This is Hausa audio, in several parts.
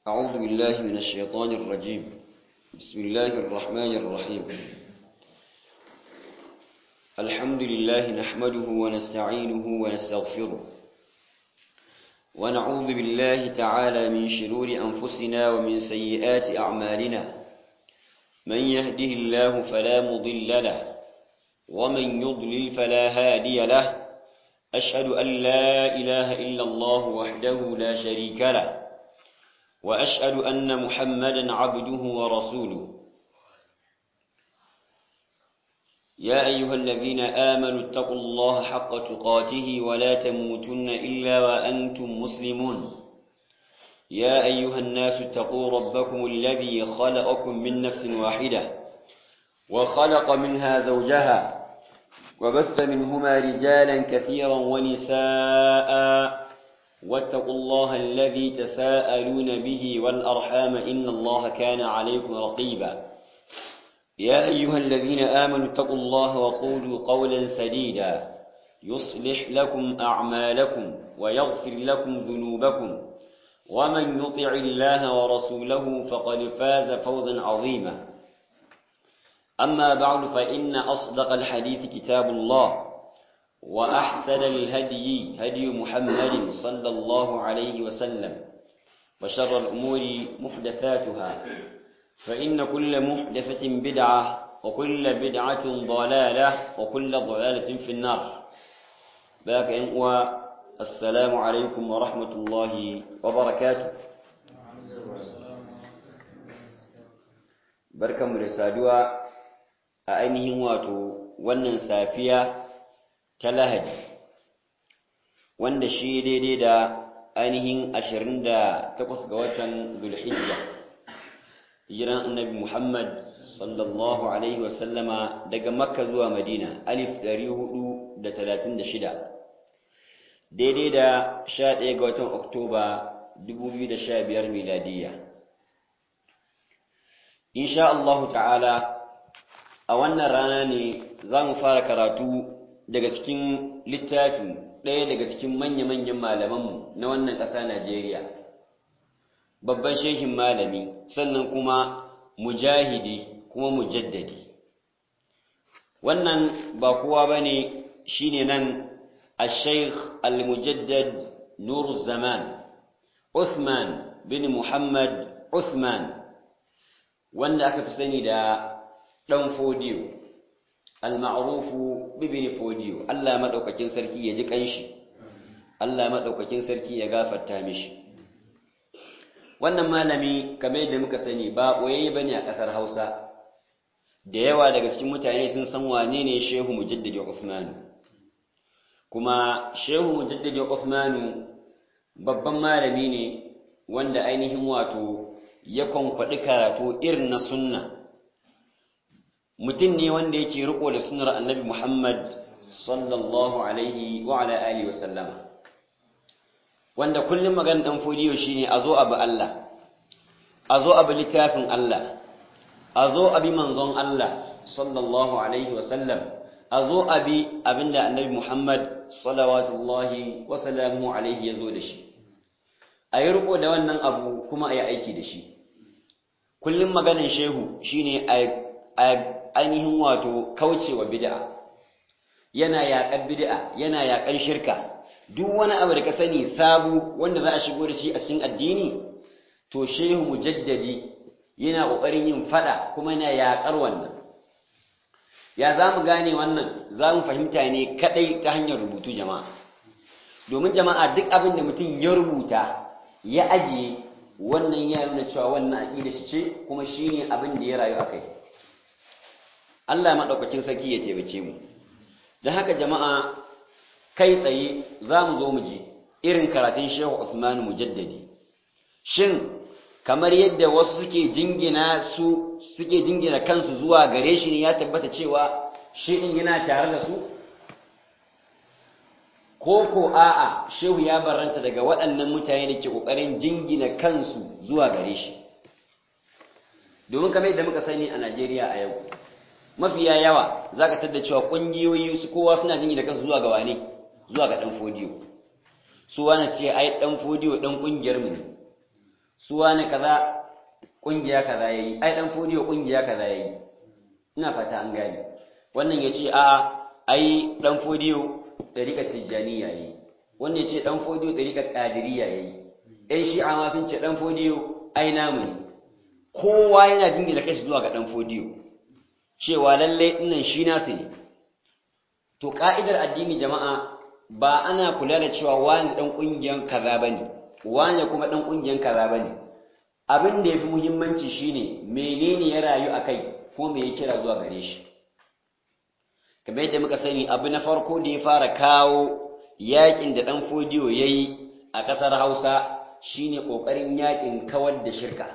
أعوذ بالله من الشيطان الرجيم بسم الله الرحمن الرحيم الحمد لله نحمده ونستعينه ونستغفره ونعوذ بالله تعالى من شرور أنفسنا ومن سيئات أعمالنا من يهده الله فلا مضل له ومن يضلل فلا هادي له أشهد أن لا إله إلا الله وحده لا شريك له وأشهد أن محمدا عبده ورسوله يا أيها الذين آمنوا اتقوا الله حق تقاته ولا تموتن إلا وأنتم مسلمون يا أيها الناس اتقوا ربكم الذي خلقكم من نفس واحدة وخلق منها زوجها وبث منهما رجالا كثيرا ونساء واتقوا الله الذي تساءلون به والأرحام إن الله كان عليكم رقيبا يا أيها الذين آمنوا اتقوا الله وقولوا قولا سديدا يصلح لكم أعمالكم ويغفر لكم ذنوبكم ومن يطع الله ورسوله فقد فاز فوزا عظيما أما بعد فإن أصدق الحديث كتاب الله وأحسن الهدي هدي محمد صلى الله عليه وسلم وشر الأمور محدثاتها فإن كل محدثة بدعة وكل بدعة ضلالة وكل ضلالة في النار باك إنقوى السلام عليكم ورحمة الله وبركاته بركة مرسادوا أينهم واتو ونن سافيا ta lahadi wanda shi daidai da ainihin 28 ga watan zulhijja hijiran annabi muhammad sallallahu alaihi wasallama daga makka zuwa madina alif 436 daidai da 11 ga watan oktoba 2015 miladiyya insha Allah ta'ala a wannan rana ne za mu fara karatu daga cikin littafin ɗaya daga cikin manya-manyan malamanmu na wannan ƙasa Najeriya babban shehin malami sannan kuma mujahidi kuma mujaddadi wannan ba kowa ba ne shi ne nan a sheikh al-mujaddad nur zaman Uthman bin Muhammad Uthman wanda aka fi sani da ɗan fodiyo al-ma'rufu bibin fodiyo Allah madaukakin sarki ya ji kanshi Allah madaukakin sarki ya gafarta mishi wannan malami kamar yadda muka sani ba boyayye bane a kasar Hausa da yawa daga cikin mutane sun san wane ne Shehu Mujaddidi Uthman kuma Shehu Mujaddidi Uthman babban malami ne wanda ainihin wato ya kwankwaɗi karatu irin na sunna mutum ne wanda yake riko da sunar annabi Muhammad sallallahu alaihi wa ala alihi wa sallama wanda kullum magan dan fodiyo shine a zo abu Allah a zo abu littafin Allah a zo abi manzon Allah sallallahu alaihi wa sallam a zo abi abinda annabi Muhammad salawatullahi wa salamuhu alaihi ya zo da shi a yi riko da wannan abu kuma a yi aiki da shi kullum maganin shehu shine a ainihin wato kaucewa bid'a yana yaƙar bid'a yana yaƙar shirka duk wani abu da ka sani sabu wanda za a shigo da shi a cikin addini to shehu mujaddadi yana ƙoƙarin yin fada kuma yana yaƙar wannan ya za mu gane wannan za mu fahimta ne kaɗai ta hanyar rubutu jama'a domin jama'a duk abin da mutum ya rubuta ya ajiye wannan ya nuna cewa wannan aƙida shi ce kuma shine abin da ya rayu a kai Allah maɗaukakin sarki ya taimake mu don haka jama'a kai tsaye za mu zo mu ji irin karatun shehu Usmanu mujaddadi shin kamar yadda wasu suke jingina su suke jingina kansu zuwa gare shi ne ya tabbata cewa shi din yana tare da su ko ko a'a shehu ya barranta daga waɗannan mutane da ke ƙoƙarin jingina kansu zuwa gare shi domin kamar yadda muka sani a Najeriya a yau mafiya yawa za ka tadda cewa ƙungiyoyi su kowa suna jini da kansu zuwa ga wane zuwa ga ɗan fodiyo su wani ce ai ɗan fodiyo ɗan ƙungiyar mu su wani kaza kungiya kaza yayi ai dan fodiyo kungiya kaza yayi ina fata an gane wannan yace a ai dan fodiyo dariƙar tijjaniya yayi wannan yace dan fodiyo dariƙar qadiriyya yayi ɗan shi'a ma sun ce dan fodiyo ai namu ne kowa yana dingina kashi zuwa ga dan fodiyo cewa lalle dinnan shi nasu ne to ka'idar addini jama'a ba ana kula da cewa wani dan kungiyan kaza bane wani kuma dan kungiyan kaza bane abin da yafi muhimmanci shine menene ya rayu akai ko me ya kira zuwa gare shi kamar yadda muka sani abu na farko da ya fara kawo yakin da dan fodiyo yayi a kasar Hausa shine kokarin yakin kawar da shirka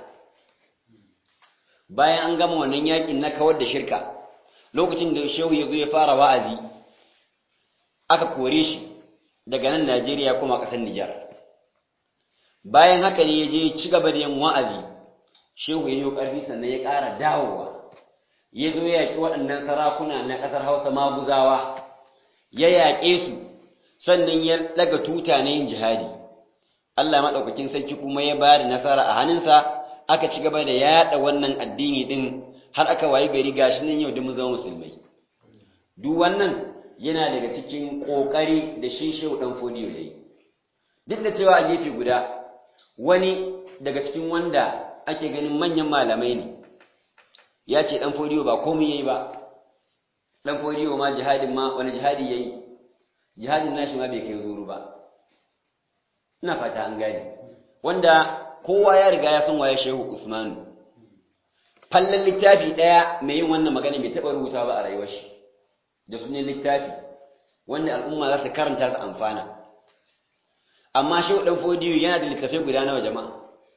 bayan an gama wannan yakin na kawar da shirka lokacin da shehu ya zo ya fara wa'azi aka kore shi daga nan Najeriya kuma ƙasar Nijar. Bayan haka ne ya je ci gaba da yin wa'azi, shehu ya yi ƙarfi sannan ya ƙara dawowa, ya zo ya yaƙi waɗannan sarakuna na ƙasar Hausa maguzawa, ya yaƙe su, sannan ya ɗaga tuta na yin jihadi. Allah maɗaukakin sarki kuma ya ba da nasara a hannunsa, aka ci gaba da yaɗa wannan addini ɗin har aka wayi gari gashi nan yau da mu zama musulmai. Duk wannan yana daga cikin ƙoƙari da shi shehu ɗan fodiyo ya yi duk da cewa a gefe guda wani daga cikin wanda ake ganin manyan malamai ne ya ce ɗan fodiyo ba komai ya yi ba ɗan fodiyo ma jihadin ma wani jihadi ya yi jihadin nashi ma bai kai zuru ba ina fata an gane wanda kowa ya riga ya san waye shehu usmanu fallan littafi ɗaya mai yin wannan magana bai taɓa rubuta ba a rayuwar shi da sunan littafi wanda al'umma za su karanta su amfana amma shi dan fodiyo yana da littafai guda nawa jama'a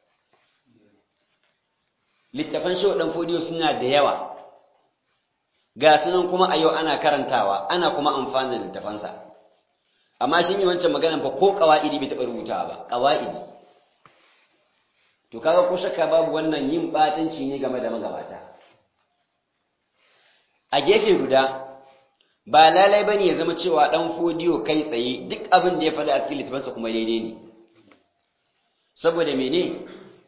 littafan shi dan fodiyo suna da yawa ga sunan kuma a yau ana karantawa ana kuma amfana da littafansa amma shi ne wancan maganan fa ko qawaidi bai taɓa rubutawa ba qawaidi to kaga ko shakka babu wannan yin batanci ne game da magabata a gefe guda ba lalai ba ne ya zama cewa ɗan fodiyo kai tsaye duk abin da ya faɗi a cikin littafansa kuma daidai ne saboda mene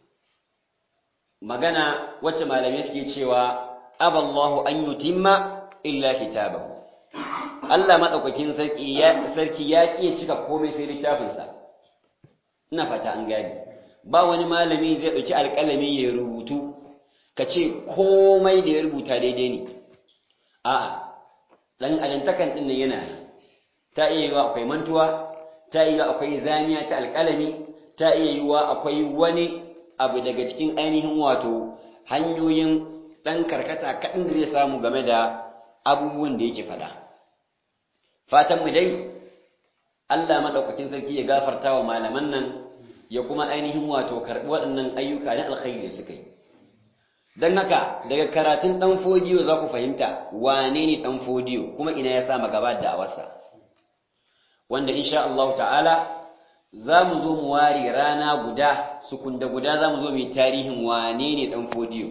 magana wacce malamai suke cewa aballahu an yutimma illa kitabahu Allah maɗaukakin sarki ya sarki ya ƙi cika komai sai littafinsa ina fata an gane ba wani malami zai ɗauki alƙalami ya rubutu ka ce komai da ya rubuta daidai ne a'a dan adantakan din nan yana ta iya yiwa akwai mantuwa ta iya akwai zaniya ta alƙalami ta iya yiwa akwai wani abu daga cikin ainihin wato hanyoyin dan karkata kaɗan da zai samu game da abubuwan da yake faɗa fatan mu dai Allah madaukakin sarki ya gafarta wa malaman nan ya kuma ainihin wato karɓi waɗannan ayyuka na alkhairi da suka yi don haka daga karatun ɗan fodiyo za ku fahimta wane ne ɗan fodiyo kuma ina ya sama gaba da awarsa wanda insha Allah ta'ala za mu zo mu ware rana guda sukunda guda za mu zo mai tarihin wane ne ɗan fodiyo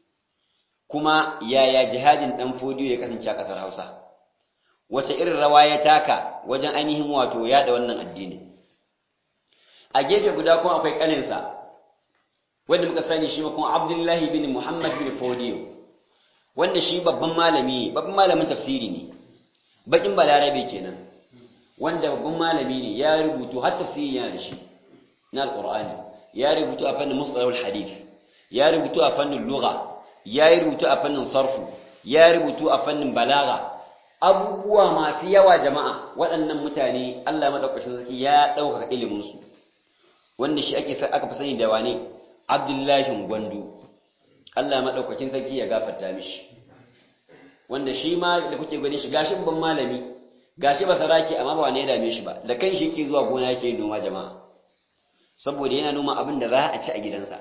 kuma yaya jihadin ɗan fodiyo ya kasance a ƙasar hausa wace irin rawa ya taka wajen ainihin wato yaɗa wannan addini a gefe guda kuma akwai ƙaninsa wanda muka sani shi kuma Abdullahi bin Muhammad bin Fodiyo wanda shi babban malami babban malamin tafsiri ne bakin balarabe kenan wanda babban malami ne ya rubutu har tafsiri yana da shi na alqur'ani ya rubutu a fannin mustalahul hadith ya rubutu a fannin lugha ya rubutu a fannin sarfu ya rubutu a fannin balaga abubuwa masu yawa jama'a waɗannan mutane Allah madaukakin sarki ya ɗaukaka ilimin su wanda shi ake aka fi sani da wane Abdullahi Gwandu Allah madaukakin sarki ya gafarta mishi wanda shi ma da kuke gani shi gashi ban malami gashi ba saraki amma ba wani ya dame shi ba da kan shi yake zuwa gona yake noma jama'a saboda yana noma abin da za a ci a gidansa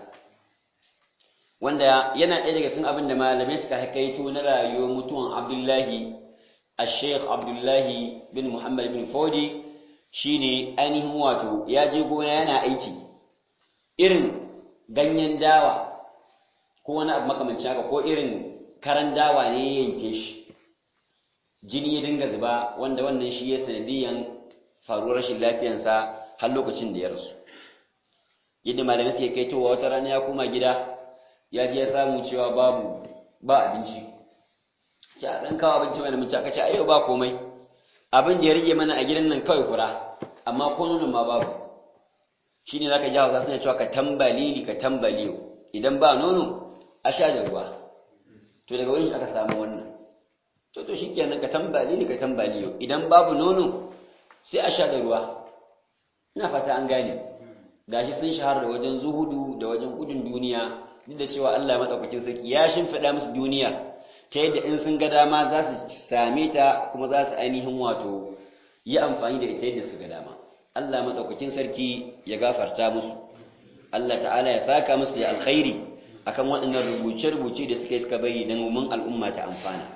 wanda yana ɗaya daga cikin abin da malamai suka haikaito na rayuwar mutuwan Abdullahi Sheikh Abdullahi bin Muhammad bin Fodi shine ainihin wato ya je gona yana aiki irin ganyen dawa ko wani abu makamancin haka ko irin karan dawa ne ya yanke shi jini ya dinga zuba wanda wannan shi ya sanadiyan faruwar rashin lafiyansa har lokacin da ya rasu yadda malamai suke kai towa wata rana ya koma gida ya ji ya samu cewa babu ba abinci ce a ɗan kawo abinci mai mace aka ce a yau ba komai abin da ya rage mana a gidan nan kawai fura amma ko nunan ma babu shi ne za ka ji hausa suna cewa ka tambalili ka tambaliyo idan ba nono a sha da ruwa to daga wurin shi aka samu wannan to to shi kenan ka tambalili ka tambaliyo idan babu nono sai a sha da ruwa ina fata an gane gashi sun shahara da wajen zuhudu da wajen gudun duniya duk da cewa Allah madaukakin sarki ya shimfiɗa musu duniya ta yadda in sun ga dama za su same ta kuma za su ainihin wato yi amfani da ita yadda su ga dama Allah madaukakin sarki ya gafarta musu Allah ta'ala ya saka musu da alkhairi akan waɗannan rubuce-rubuce da suka yi suka bari don mun al'umma ta amfana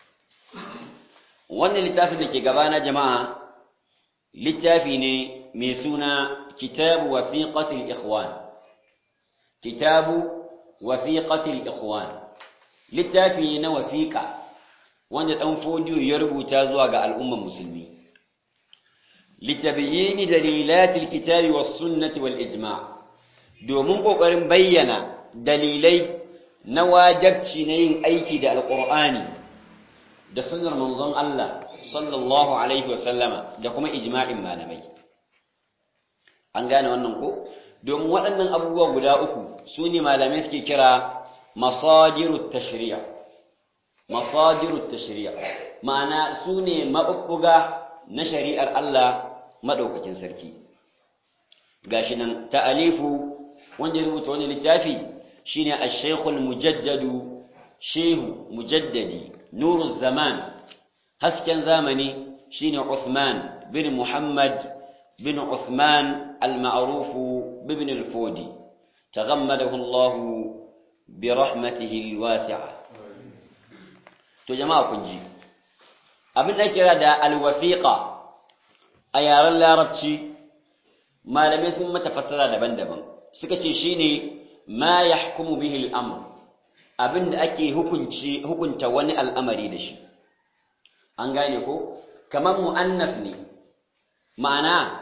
wannan littafin da ke gabana jama'a littafi ne mai suna kitabu wasiqatil ikhwan kitabu wasiqatil ikhwan littafi ne na wasiqa wanda dan fodiyo ya rubuta zuwa ga al'umman musulmi litabyini dalilatil kitabi was sunnati wal ijma' domin kokarin bayyana dalilai na wajabci na yin aiki da alqur'ani da sunnar manzon Allah sallallahu alaihi wasallama da kuma ijma'in malamai an gane wannan ko domin waɗannan abubuwa guda uku su ne malamai suke kira masadirut tashri'a masadirut tashri'a ma'ana su ne maɓuɓɓuga na shari'ar Allah maɗaukakin sarki gashi nan ta'alifu wanda ya rubuta wani littafi shine ash-shaykhul mujaddadu shehu mujaddadi nuruz zaman hasken zamani shine Uthman bin Muhammad bin Uthman al-ma'ruf bin al-Fodi taghammadahu Allah bi rahmatihi al-wasi'a to jama'a kun ji abin da kira da al-wasiqa a yaren larabci malamai sun mata fassara daban-daban suka ce shine ma yahkumu bihi al-amr abinda ake hukunci hukunta wani al'amari da shi an gane ko kamar mu'annaf ne ma'ana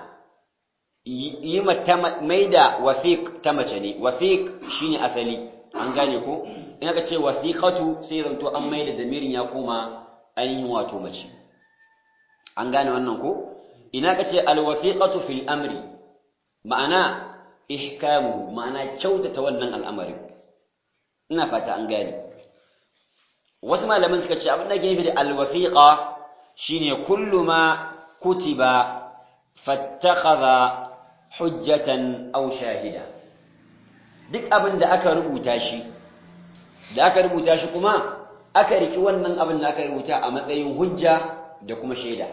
yi mai da wasiq ta mace ne wasiq shine asali an gane ko in aka ce wasiqatu sai zanto an mai da damirin ya koma ainihin wato mace an gane wannan ko ina ka ce alwasiqatu fil amri ma'ana ihkamu ma'ana kyautata wannan al'amarin ina fata an gane wasu malaman suka ce abin da ke nufi da alwasiqa shine kullu ma kutiba fattakhadha hujjatan aw shahida duk abin da aka rubuta shi da aka rubuta shi kuma aka riki wannan abin da aka rubuta a matsayin hujja da kuma shaida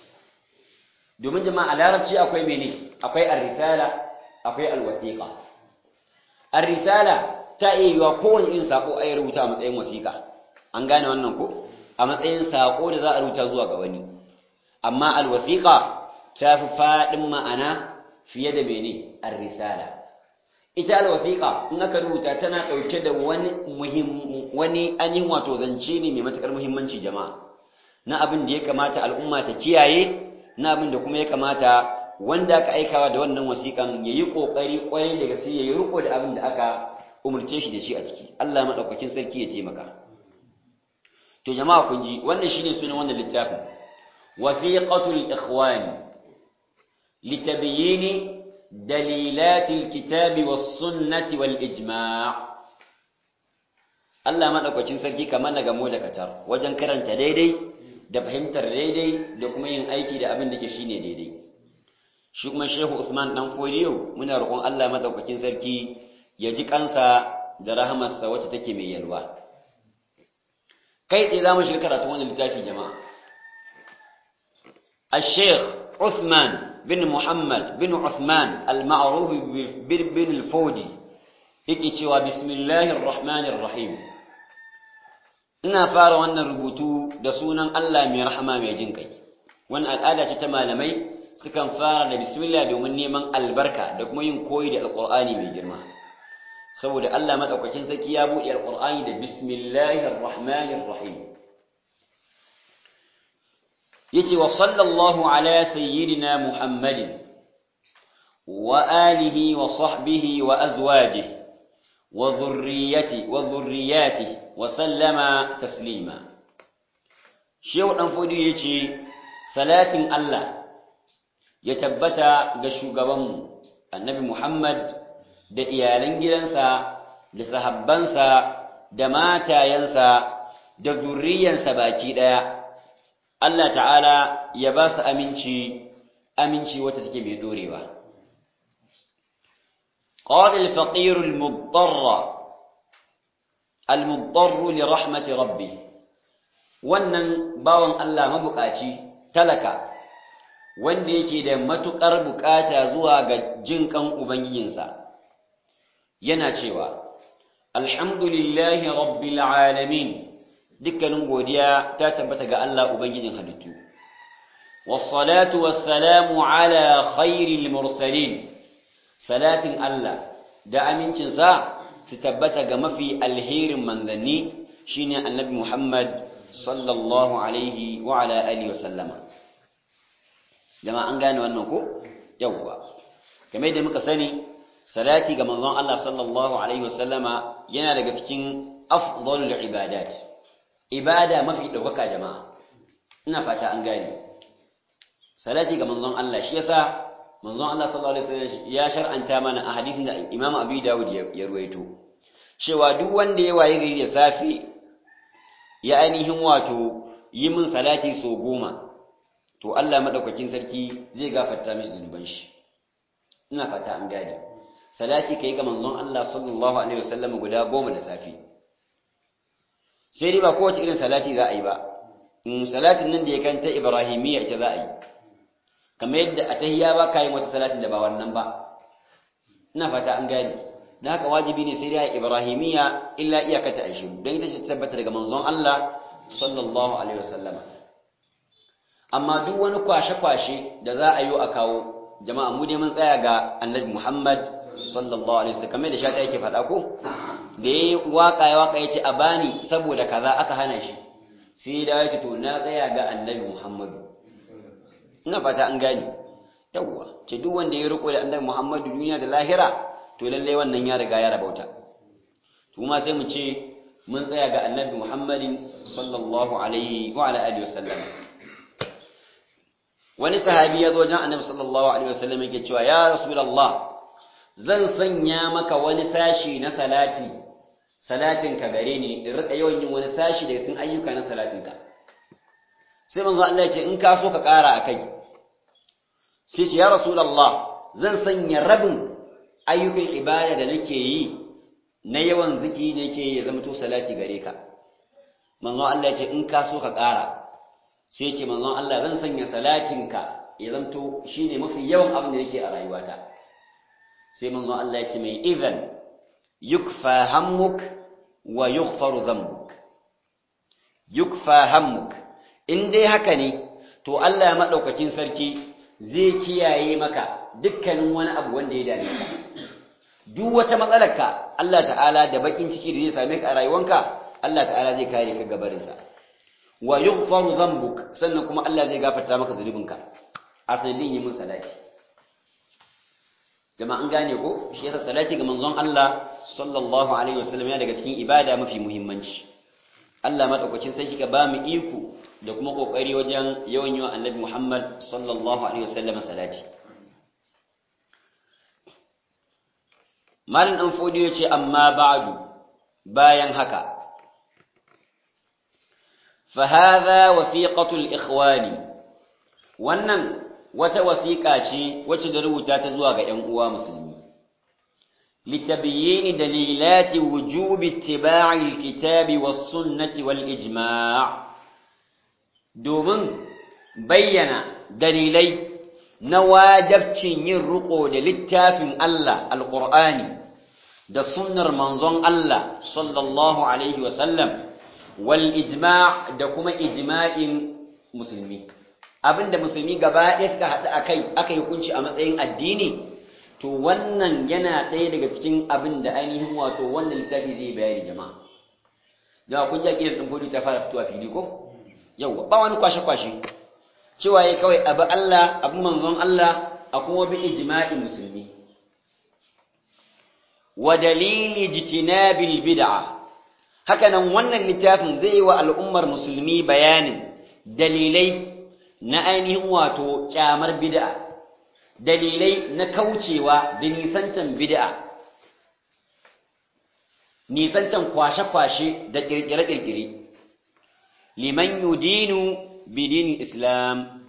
domin jama'a larabci akwai mene akwai ar-risala akwai al-wasiqa ar-risala ta iya yiwa kowane irin sako a rubuta a matsayin wasiqa an gane wannan ko a matsayin sako da za a rubuta zuwa ga wani amma al-wasiqa ta fi fadin ma'ana fiye da mene ar-risala ita al-wasiqa in aka rubuta tana dauke da wani muhim wani ainihin wato zance ne mai matakar muhimmanci jama'a na abin da ya kamata al'umma ta kiyaye na abin da kuma ya kamata wanda aka aikawa da wannan wasiƙan ya yi ƙoƙari ƙwarai da gaske ya yi riko da abin da aka umarce shi da shi a ciki Allah maɗaukakin sarki ya taimaka to jama'a kun ji wannan shine sunan wannan littafin wasiqatul ikhwani litabyini dalilatil kitabi was sunnati wal ijma' Allah maɗaukakin sarki kamar na gamo da katar wajen karanta daidai da fahimtar daidai da kuma yin aiki da abin da ke shine daidai shi kuma shehu usman dan fodiyo muna roƙon Allah madaukakin sarki ya ji kansa da rahamarsa wacce take mai yalwa kai tsaye zamu shiga karatu wannan littafi jama'a الشيخ عثمان بن محمد بن عثمان المعروف بن الفودي yake cewa bismillahir rahmanir rahim ina fara wannan rubutu da sunan Allah mai rahama mai jin kai wannan al'ada ce ta malamai sukan fara da bismillah domin neman albarka da kuma yin koyi da alqur'ani mai girma saboda Allah madaukakin sarki ya buɗe alqur'ani da bismillahir rahmanir rahim yace wa sallallahu ala sayyidina muhammadin وآله وصحبه وأزواجه وذريته وذرياته وسلم تسليما شيخ أنفودي يجي صلاة الله يتبتا قشوقبم النبي محمد da iyalan gidansa da sahabbansa da matayensa da zurriyansa baki daya Allah ta'ala ya ba su aminci aminci wata take mai dorewa qala al-faqir al-mudtarra al-mudtarr li rahmati rabbi wannan bawan Allah mabukaci talaka wanda yake da matukar bukata zuwa ga jinkan ubangijinsa yana cewa alhamdulillahi rabbil alamin dukkanin godiya ta tabbata ga Allah ubangijin halittu wassalatu wassalamu ala khairil mursalin salatin Allah da amincin sa su tabbata ga mafi alherin manzanni shine annabi Muhammad sallallahu alaihi wa ala alihi wa sallama jama'a an gane wannan ko yawwa kamar yadda muka sani salati ga manzon Allah sallallahu alaihi wa sallama yana daga cikin afdalul ibadat ibada mafi ɗaukaka jama'a ina fata an gane salati ga manzon Allah shi yasa manzon Allah sallallahu alaihi wasallam ya shar'anta mana a hadisin da Imam Abi Dawud ya ruwaito cewa duk wanda ya waye gari da safe ya ainihin wato yi min salati so goma to Allah madaukakin sarki zai gafarta mishi zunuban shi ina fata an gane salati kai ga manzon Allah sallallahu alaihi wasallam guda goma da safe sai dai ba kowace irin salati za a yi ba salatin nan da ya kanta ibrahimiyya ita za a yi kamar yadda a tahiyya ba ka yi wata salatin da ba wannan ba ina fata an gane na haka wajibi ne sai dai ibrahimiyya illa iyakata a shiru don ita ce ta tabbata daga manzon Allah sallallahu alaihi wasallama amma duk wani kwashe-kwashe da za a yi a kawo jama'a mu dai mun tsaya ga annabi Muhammad sallallahu alaihi wasallam kamar da shata yake faɗa ko da yayi waka ya waka yace a bani saboda kaza aka hana shi sai da yace to na tsaya ga annabi Muhammadu ina fata an gane yawwa ce duk wanda ya riko da annabi Muhammadu duniya da lahira to lalle wannan ya riga ya rabauta to kuma sai mu ce mun tsaya ga annabi Muhammadin sallallahu alaihi wa ala alihi wasallam wani sahabi ya zo wajen annabi sallallahu alaihi wasallam yake cewa ya rasulullah zan sanya maka wani sashi na salati salatinka gare ni in rika yawan yin wani sashi daga cikin ayyuka na salatinka sai manzo Allah ya ce in ka so ka ƙara akai sai ce ya rasulullah zan sanya rabin ayyukan ibada da nake yi na yawan ziki ne yake ya zama to salati gare ka manzo Allah ya ce in ka so ka ƙara sai ce manzon Allah zan sanya salatinka ya zanto shine mafi yawan abin da yake a rayuwata sai manzon Allah ya ce mai idan yukfa hammuk wa yughfaru dhanbuk yukfa hammuk in dai haka ne to Allah ya madaukakin sarki zai kiyaye maka dukkanin wani abu wanda ya dame ka duk wata matsalarka Allah ta'ala da bakin ciki da zai same ka a rayuwanka Allah ta'ala zai kare ka gabarinsa wa yughfaru dhanbuk sannan kuma Allah zai gafarta maka zunubinka a sanadin yi mun salati jama'a an gane ko shi yasa salati ga manzon Allah sallallahu alaihi wasallam ya daga cikin ibada mafi muhimmanci Allah madaukakin sai kika ba mu iko da kuma kokari wajen yawan yawan annabi Muhammad sallallahu alaihi wasallam salati Malin dan fodiyo ce amma ba'du bayan haka فهذا وثيقة الإخوان wannan wata wasiƙa ce wacce da rubuta ta zuwa ga ‘yan uwa musulmi litabiyyini dalilati wujubi ittiba'i alkitabi was sunnati wal ijma' domin bayyana dalilai na wajabcin yin riko da littafin Allah alqur'ani da sunnar manzon Allah sallallahu alaihi wa sallam wal ijma' da kuma ijma'in musulmi abinda musulmi gaba ɗaya suka haɗu akai aka yi hukunci a matsayin addini to wannan yana ɗaya daga cikin abin da ainihin wato wannan littafi zai bayani jama'a jama'a kun ji aƙidar ɗin fodi ta fara fitowa fili ko yawwa ba wani kwashe-kwashe cewa ya kawai abu Allah abu manzon Allah a kuma bi ijma'i musulmi wa dalili jitinabil bid'a hakanan wannan littafin zai yi wa al'ummar musulmi bayanin dalilai na ainihin wato kyamar bid'a dalilai na kaucewa da nisantan bid'a nisantan kwashe-kwashe da kirkire-kirkire liman yudinu bidin islam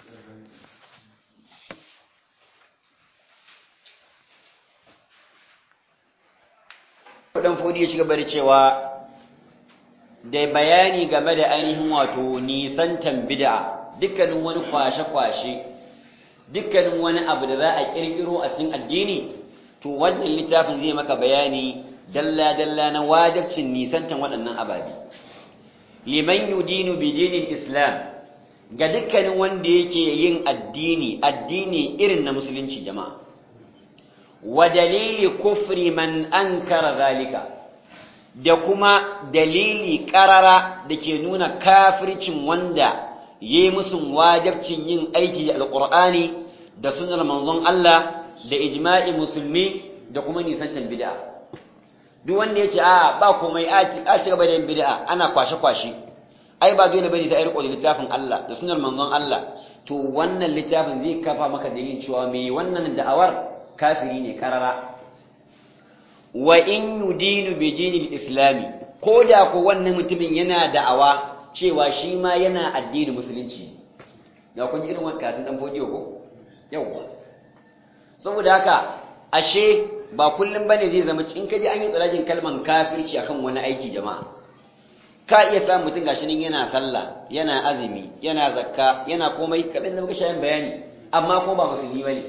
dan fodi ya ci gaba da cewa da bayani game da ainihin wato nisantan bid'a dukkanin wani kwashe-kwashe dukkanin wani abu da za a kirkiro a cikin addini to wannan littafin zai maka bayani dalla-dalla na wajibcin nisantan waɗannan ababe liman yudinu bi dinin islam ga dukkanin wanda yake yin addini addini irin na musulunci jama'a wa dalili kufri man ankara zalika da kuma dalili karara da ke nuna kafircin wanda yi musun wajabcin yin aiki da alkur'ani da sunar manzon Allah da ijma'i musulmi da kuma nisantan bid'a duk wanda ya ce a ba komai a ci gaba da yin bid'a ana kwashe-kwashe ai ba dole bane sai a riko da littafin Allah da sunar manzon Allah to wannan littafin zai kafa maka dalilin cewa me wannan da'awar kafiri ne karara wa in yudinu bi dinil islami ko da ko wannan mutumin yana da'awa cewa shi ma yana addinin musulunci ya kun irin wannan karatun dan fodiyo ko yawa saboda haka ashe ba kullum bane zai zama in kaji an yi tsarajin kalman kafirci akan wani aiki jama'a ka iya samun mutum gashi nan yana sallah yana azumi yana zakka yana komai kadan da muka shayin bayani amma ko ba musulmi bane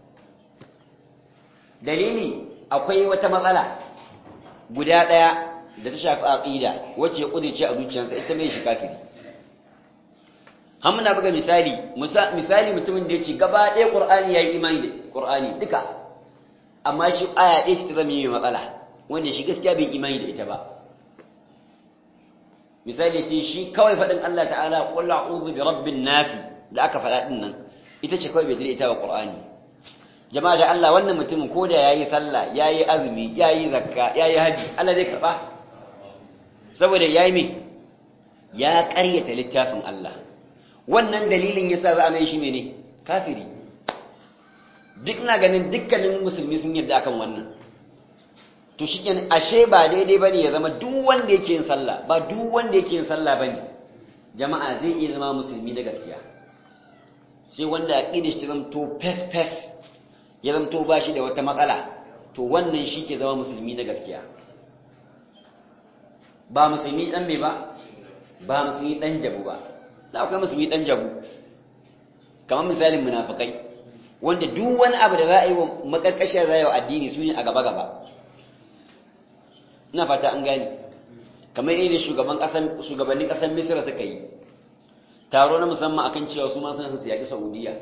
dalili akwai wata matsala guda ɗaya da ta shafi aqida wacce ya kudice a zuciyarsa ita mai shi kafiri hamna buga misali misali mutumin da yake gaba ɗaya qur'ani yayi imani da qur'ani duka amma shi aya ɗaya ce ta zama mai matsala wanda shi gaskiya bai imani da ita ba misali ce shi kawai faɗin Allah ta'ala qul a'udhu bi rabbin nasi da aka faɗa din nan ita ce kawai bai da ita ba qur'ani jama'a da Allah wannan mutumin ko da yayi sallah yayi azumi yayi zakka yayi haji Allah zai karba saboda yayi me ya ƙaryata littafin Allah wannan dalilin yasa za a mai shi mene kafiri duk na ganin dukkanin musulmi sun yarda akan wannan to shikenan ashe ba daidai bane ya zama duk wanda yake yin sallah ba duk wanda yake yin sallah bane jama'a zai iya zama musulmi da gaskiya sai wanda aqidar shi zamto fes fes ya zamto ba shi da wata matsala to wannan shi ke zama musulmi na gaskiya ba musulmi ɗan mai ba ba musulmi ɗan jabu ba na akwai musulmi ɗan jabu kamar misalin munafukai wanda duk wani abu da za a yi wa makarkashiyar za a yi wa addini su ne a gaba-gaba ina fata an gane kamar irin shugabannin ƙasar misira suka yi taro na musamman akan cewa su ma suna su yaƙi saudiya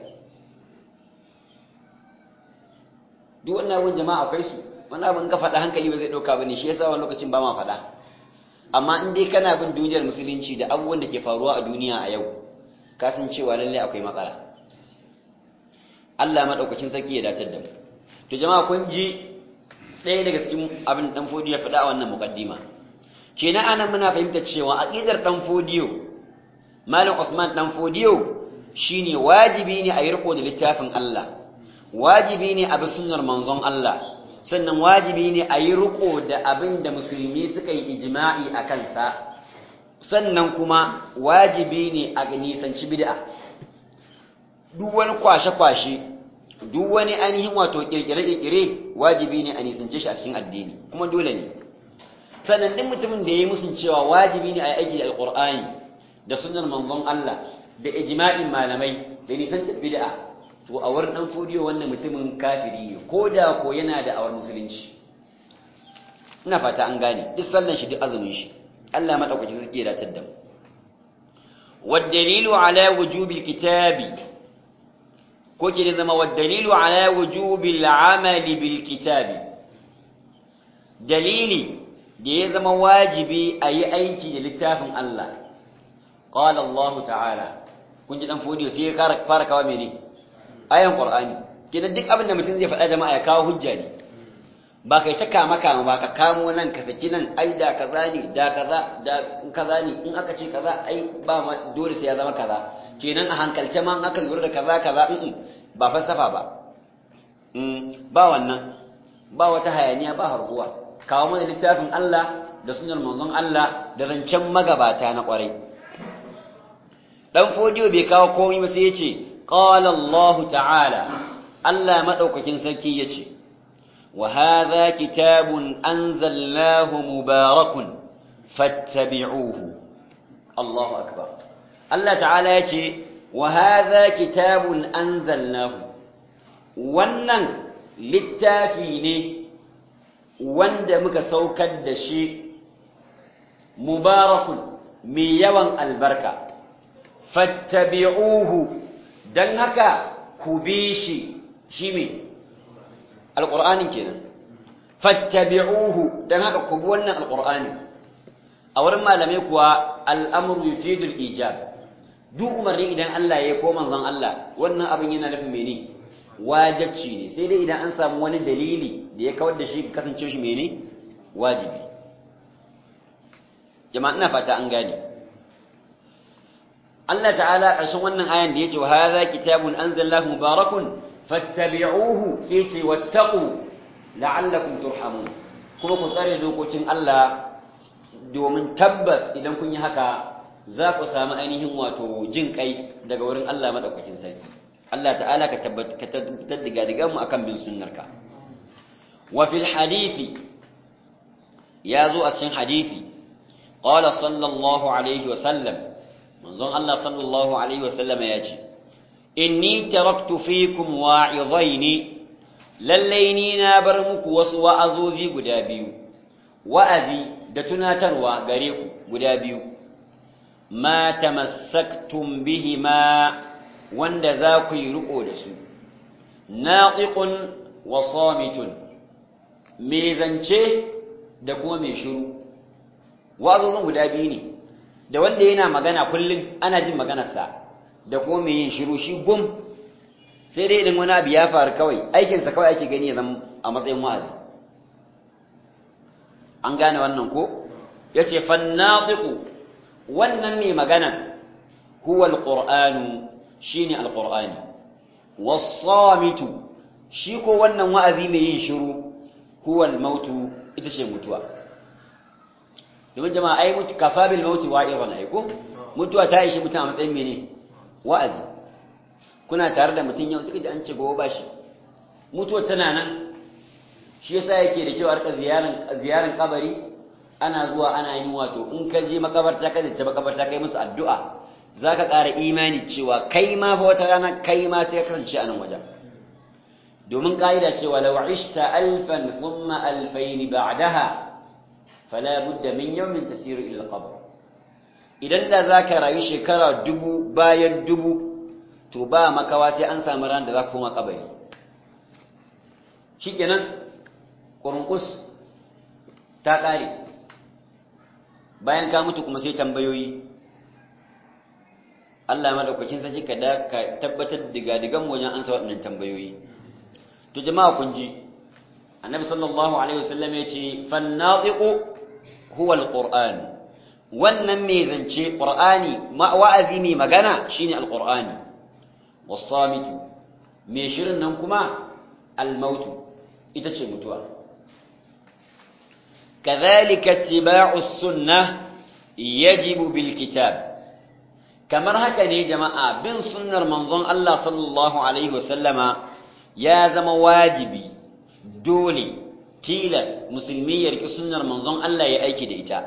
duk wannan abin jama'a akwai su wani abin ka faɗa hankali ba zai ɗauka ba ne shi yasa wani lokacin ba ma faɗa amma in dai kana bin duniyar musulunci da abubuwan da ke faruwa a duniya a yau ka san cewa lalle akwai matsala Allah madaukakin sarki ya datar da mu to jama'a kun ji ɗaya daga cikin abin dan fodiyo ya faɗa a wannan muqaddima kenan anan muna fahimtar cewa aqidar dan fodiyo malam Usman dan fodiyo shine wajibi ne a yi riko da littafin Allah wajibi ne a bi sunnar manzon Allah sannan wajibi ne a yi riko da abin da musulmi suka yi ijma'i a kansa sannan kuma wajibi ne a nisanci bid'a duk wani kwashe-kwashe duk wani ainihin wato kirkire-kirkire wajibi ne a nisance shi a cikin addini kuma dole ne sannan duk mutumin da ya yi musun cewa wajibi ne a yi aiki da alkur'ani da sunnar manzon Allah da ijma'in malamai da nisanta bid'a to a wurin dan fodiyo wannan mutumin kafiri ne ko da ko yana da awar musulunci ina fata an gane duk sallan shi duk azumin shi Allah madaukaki zai iya datar da mu والدليل على وجوب الكتاب كوكي زما والدليل على وجوب العمل بالكتاب دليلي da ya zama wajibi a yi aiki da littafin Allah ƙwala Allah ta'ala kun ji ɗan fodiyo sai ya fara kawo mene ayan ƙwar'ani kenan duk abin da mutum zai faɗa jama'a ya kawo hujja ne ba kai ta kama kama ba ka kamo nan ka saki nan ai da kaza ne da kaza da kaza ne in aka ce kaza ai ba ma dole sai ya zama kaza kenan a hankalce ma in aka lura da kaza kaza in ba falsafa ba ba wannan ba wata hayaniya ba harbuwa kawo mana littafin Allah da sunan manzon Allah da rancen magabata na kwarai dan fodiyo bai kawo komai ba sai ya ce qala Allah ta'ala Allah madaukakin sarki yace وهذا كتاب أنزلناه مبارك فاتبعوه الله أكبر الله تعالى يتي وهذا كتاب أنزلناه wannan littafi ne wanda muka saukar da shi mubarakun mai yawan albarka fattabi'uhu don haka ku bi shi shi mai alƙur'anin kenan fattabi'uhu dan haka ku bi wannan alƙur'ani a wurin malamai kuwa al'amru yufidul ijab duk umarni idan Allah ya ko manzon Allah wannan abin yana nufin mene wajibci ne sai dai idan an samu wani dalili da ya kawar da shi kasance shi mene wajibi jama'a ina fata an gane Allah ta'ala ƙarshen wannan ayan da yace wa hadha kitabun anzalallahu mubarakun fattabi'uhu sai ce wattaqu la'allakum turhamun kuma ku tsare dokokin Allah domin tabbas idan kun yi haka za ku samu ainihin wato jin kai daga wurin Allah madaukakin sarki Allah ta'ala ka tabbatar da gadigan mu akan bin sunnarka wa fil hadisi ya zo a cikin hadisi qala sallallahu alaihi wa sallam manzon Allah sallallahu alaihi wa sallama ya ce inni taraktu fikum wa'izaini lallai ni na bar muku wasu wa'azozi guda biyu wa'azi da tunatarwa gare ku guda biyu ma tamassaktum bihima wanda za ku yi riko da su naqiqun wa samitun me zance da kuma me shiru wa'azozin guda biyu ne da wanda yana magana kullum ana jin maganarsa da kuma mai yin shiru shi gum sai dai idan wani abu ya faru kawai aikinsa kawai ake gani ya zama a matsayin wa'azi an gane wannan ko ya ce fannatiku wannan mai magana huwa alƙur'anu shi ne alƙur'ani wasamitu shi ko wannan wa'azi mai yin shiru huwa mautu ita ce mutuwa domin jama'a ai mutu kafa bil mauti wa'izan aiko mutuwa ta ishi mutum a matsayin mene wa'azi kuna tare da mutum yau suka ji an ce gobe ba shi mutuwar tana nan shi yasa yake da kyau a rika ziyaran kabari ana zuwa ana yin wato in ka je makabarta ka zace makabarta kai musu addu'a zaka ƙara imani cewa kai ma fa wata rana kai ma sai ka kasance a nan wajen domin ka'ida cewa law ishta alfan thumma alfayn ba'daha fala budda min yawmin tasiru ila al-qabr idan da zaka rayu shekara dubu bayan dubu to ba makawa sai an samu ran da za ka koma kabari shikenan kurunkus ta kare bayan ka mutu kuma sai tambayoyi Allah madaukakin sarki ka da ka tabbatar diga digan wajen ansa waɗannan tambayoyi to jama'a kun ji annabi sallallahu alaihi wasallam ya ce fannatiqu huwa alquran wannan mai zance qur'ani wa'azi mai magana shine alqur'ani wasamitu mai shirin nan kuma almautu ita ce mutuwa kadhalika ittiba'us sunnah yajibu bil kitab kamar haka ne jama'a bin sunnar manzon Allah sallallahu alaihi wasallama ya zama wajibi dole tilas musulmi ya riki sunnar manzon Allah ya aiki da ita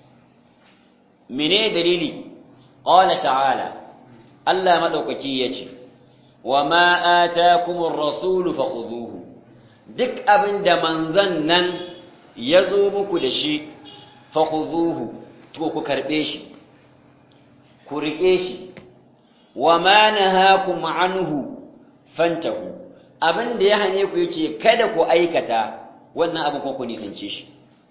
mene dalili qala ta'ala Allah madaukaki yace wa ma atakumur rasul fakhuduhu duk abinda manzon nan yazo muku da shi fakhuduhu to ku karbe shi ku rike shi wa ma nahakum anhu fantahu abinda ya hane ku yace kada ku aikata wannan abin ko ku nisance shi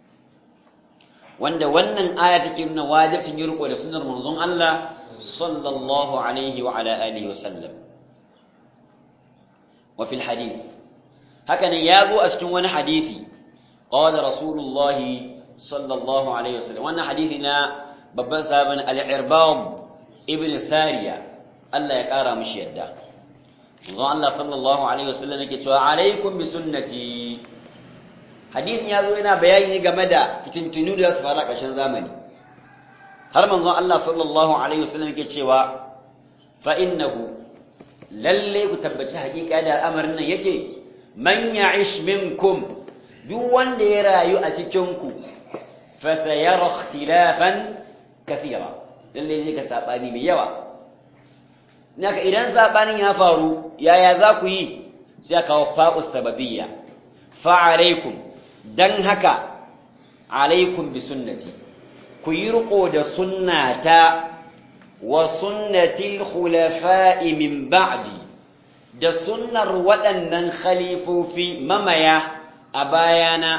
wanda wannan aya take nuna wajibin yi riko da sunnar manzon Allah sallallahu alaihi wa ala alihi wa sallam wa fil hadith haka ne ya zo a cikin wani hadisi qala rasulullah sallallahu alaihi wasallam wannan hadisi na babban sahabin al-irbad ibn sariya Allah ya kara mishi yadda manzon Allah sallallahu alaihi wasallam yake cewa alaikum bi sunnati hadisin ya zo yana bayani game da fitintunu da su fara ƙarshen zamani har manzon Allah sallallahu alaihi wasallam yake cewa fa innahu lalle ku tabbaci hakika da al'amarin nan yake man ya'ish minkum duk wanda ya rayu a cikin ku fa sayara ikhtilafan kathira lalle zai ka sabani mai yawa naka idan sabanin ya faru yaya za ku yi sai aka kawo fa'us sababiyya fa alaikum dan haka alaikum bi sunnati ku yi riko da sunnata wa sunnatil khulafa'i min ba'di da sunnar waɗannan khalifofi mamaya a bayana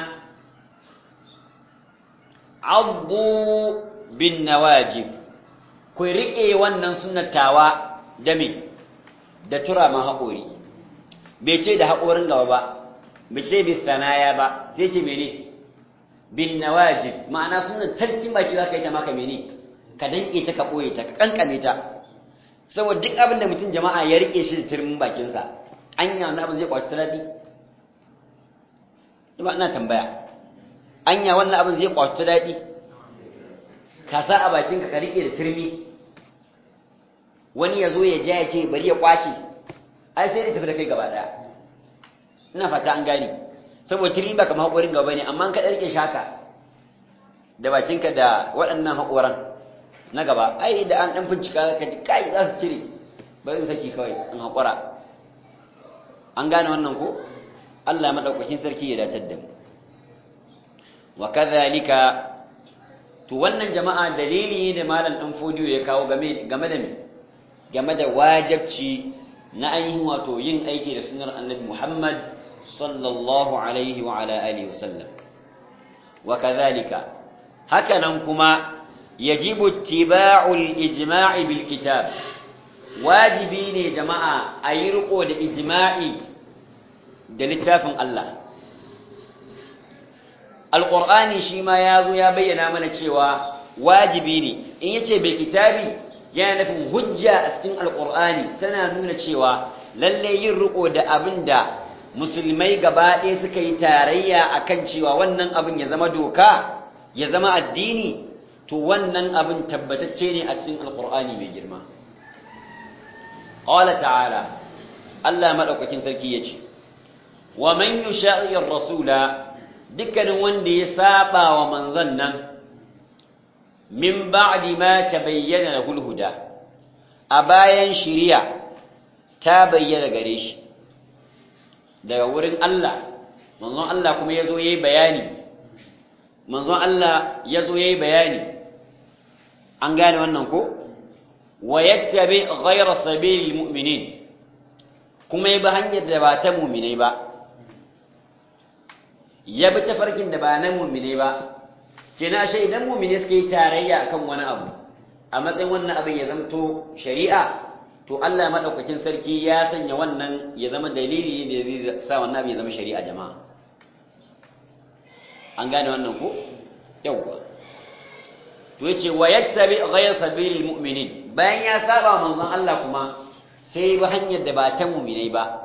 addu bin nawajib ku riƙe wannan sunnatawa da me da tura ma haƙori bai ce da haƙorin gaba ba bai ce bi sanaya ba sai ce mene bin nawajib ma'ana sunna tantin baki za ka yi ta maka mene ka danƙe ta ka ɓoye ta ka ƙanƙame ta saboda duk abin da mutum jama'a ya riƙe shi da turmin bakinsa anya wani abin zai kwaci ta daɗi ba ina tambaya anya wannan abin zai kwaci ta daɗi ka sa a bakinka ka riƙe da turmi wani ya zo ya ja ya ce bari ya kwace ai sai da tafi da kai gaba ɗaya ina fata an gani saboda turmi ba kamar haƙorin gaba ne amma ka ɗarke shaka da bakinka da waɗannan haƙoran na gaba ai da an ɗan bincika ka ji kai za su cire bari in saki kawai in haƙura an gane wannan ko Allah maɗaukakin sarki ya dace da mu wa kadhalika to wannan jama'a dalili ne da malam dan fodiyo ya kawo game game da me game da wajibci na ainihin wato yin aiki da sunnar annabi Muhammad sallallahu alaihi wa ala alihi wa sallam wa kadhalika haka nan kuma yajibu ittiba'ul ijma'i bil kitab wajibi ne jama'a ayi riko da ijma'i da littafin Allah alƙur'ani shi ma ya zo ya bayyana mana cewa wajibi ne in yace bil kitabi yana nufin hujja a cikin alƙur'ani tana nuna cewa lalle yin riko da abin da musulmai gaba ɗaya suka yi tarayya akan cewa wannan abin ya zama doka ya zama addini to wannan abin tabbatacce ne a cikin alƙur'ani mai girma qala ta'ala Allah madaukakin sarki yace wa man yusha'i rasula dukkanin wanda ya saba wa manzon nan min ba'di ma tabayyana lahul huda a bayan shiriya ta bayyana gare shi daga wurin Allah manzon Allah kuma yazo yayi bayani manzon Allah yazo yayi bayani an gane wannan ko wa yattabi ghayra sabilil mu'minin kuma ya bi hanyar da ba ta mu'minai ba ya bi tafarkin da ba na mummine ba kina shi idan mummine suka yi tarayya akan wani abu a matsayin wannan abin ya zamto shari'a to Allah madaukakin sarki ya sanya wannan ya zama dalili ne da zai sa wannan abin ya zama shari'a jama'a an gane wannan ko yawwa to yace wa yattabi ghayra sabilil mu'minin bayan ya saba manzon Allah kuma sai ba hanyar da ba ta mu'minai ba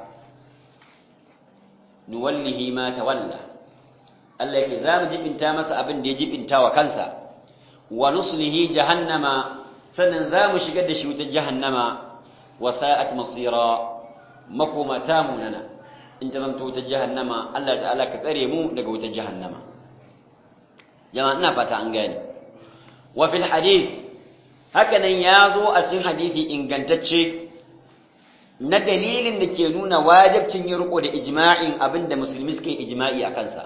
nuwallihi ma tawalla Allah yake za mu jibinta masa abin da ya jibinta wa kansa wa nuslihi jahannama sannan za mu shigar da shi wutar jahannama wa sa'at masira makoma ta munana in ta zamta wutar jahannama Allah ta'ala ka tsare mu daga wutar jahannama jama'a ina fata an gane wa fil hadith haka nan ya zo a cikin hadisi ingantacce na dalilin da ke nuna wajibcin yin riko da ijma'in abinda musulmi suke ijma'i a kansa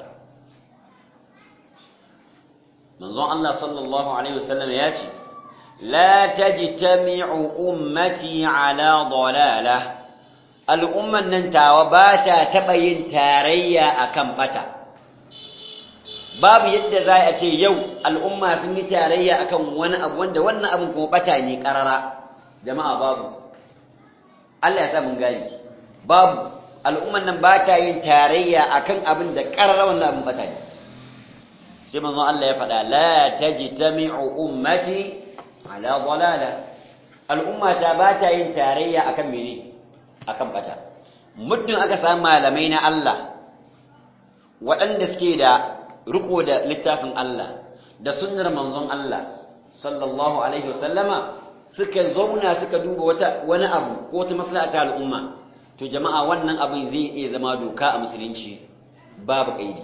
manzon Allah sallallahu alaihi wasallam ya ce la tajtami'u ummati ala dalalah al'umman nan tawa ba ta taba yin tarayya akan bata babu yadda za a ce yau al'umma sun yi tarayya akan wani abu wanda wannan abin kuma bata ne karara jama'a babu Allah ya sa mun gani babu al'umman nan ba ta yin tarayya akan abin da ƙarara wannan abin bata ne sai manzon Allah ya faɗa la tajtami'u ummati ala dalala al'umma ta ba ta yin tarayya akan mene akan bata muddin aka samu malamai na Allah waɗanda suke da riko da littafin Allah da sunnar manzon Allah sallallahu alaihi wasallama suka zauna suka duba wata wani abu ko wata maslaha ta al'umma to jama'a wannan abin zai iya zama doka a musulunci babu kaidi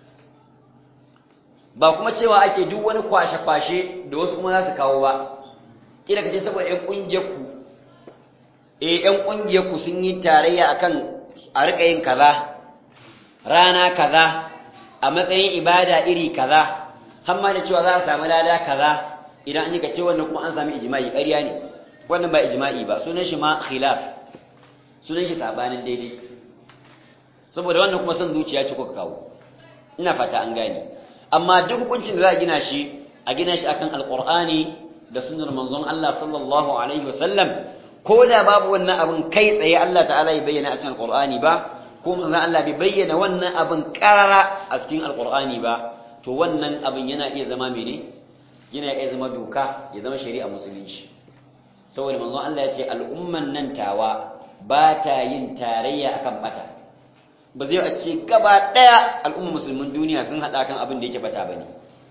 ba kuma cewa ake duk wani kwashe-kwashe da wasu kuma za su kawo ba kila kace saboda ƴan ƙungiyar ku eh ƴan ƙungiyar ku sun yi tarayya akan a rika yin kaza rana kaza a matsayin ibada iri kaza har ma da cewa za a samu lada kaza idan an yi kace wannan kuma an sami ijma'i ƙarya ne wannan ba ijma'i ba sunan shi ma khilaf sunan shi sabanin daidai saboda wannan kuma son zuciya ce kuka kawo ina fata an gane amma duk hukuncin da za a gina shi a gina shi akan alqur'ani da sunnar manzon Allah sallallahu alaihi wasallam ko da babu wannan abin kai tsaye Allah ta'ala ya bayyana a cikin alqur'ani ba ko manzon Allah bai bayyana wannan abin karara a cikin alqur'ani ba to wannan abin yana iya zama mene yana iya zama doka ya zama shari'a musulunci saboda manzon Allah ya ce al'umman nan tawa ba ta yin tarayya akan bata ba zai a ce gaba daya al'ummar musulmin duniya sun hada kan abin da yake bata bane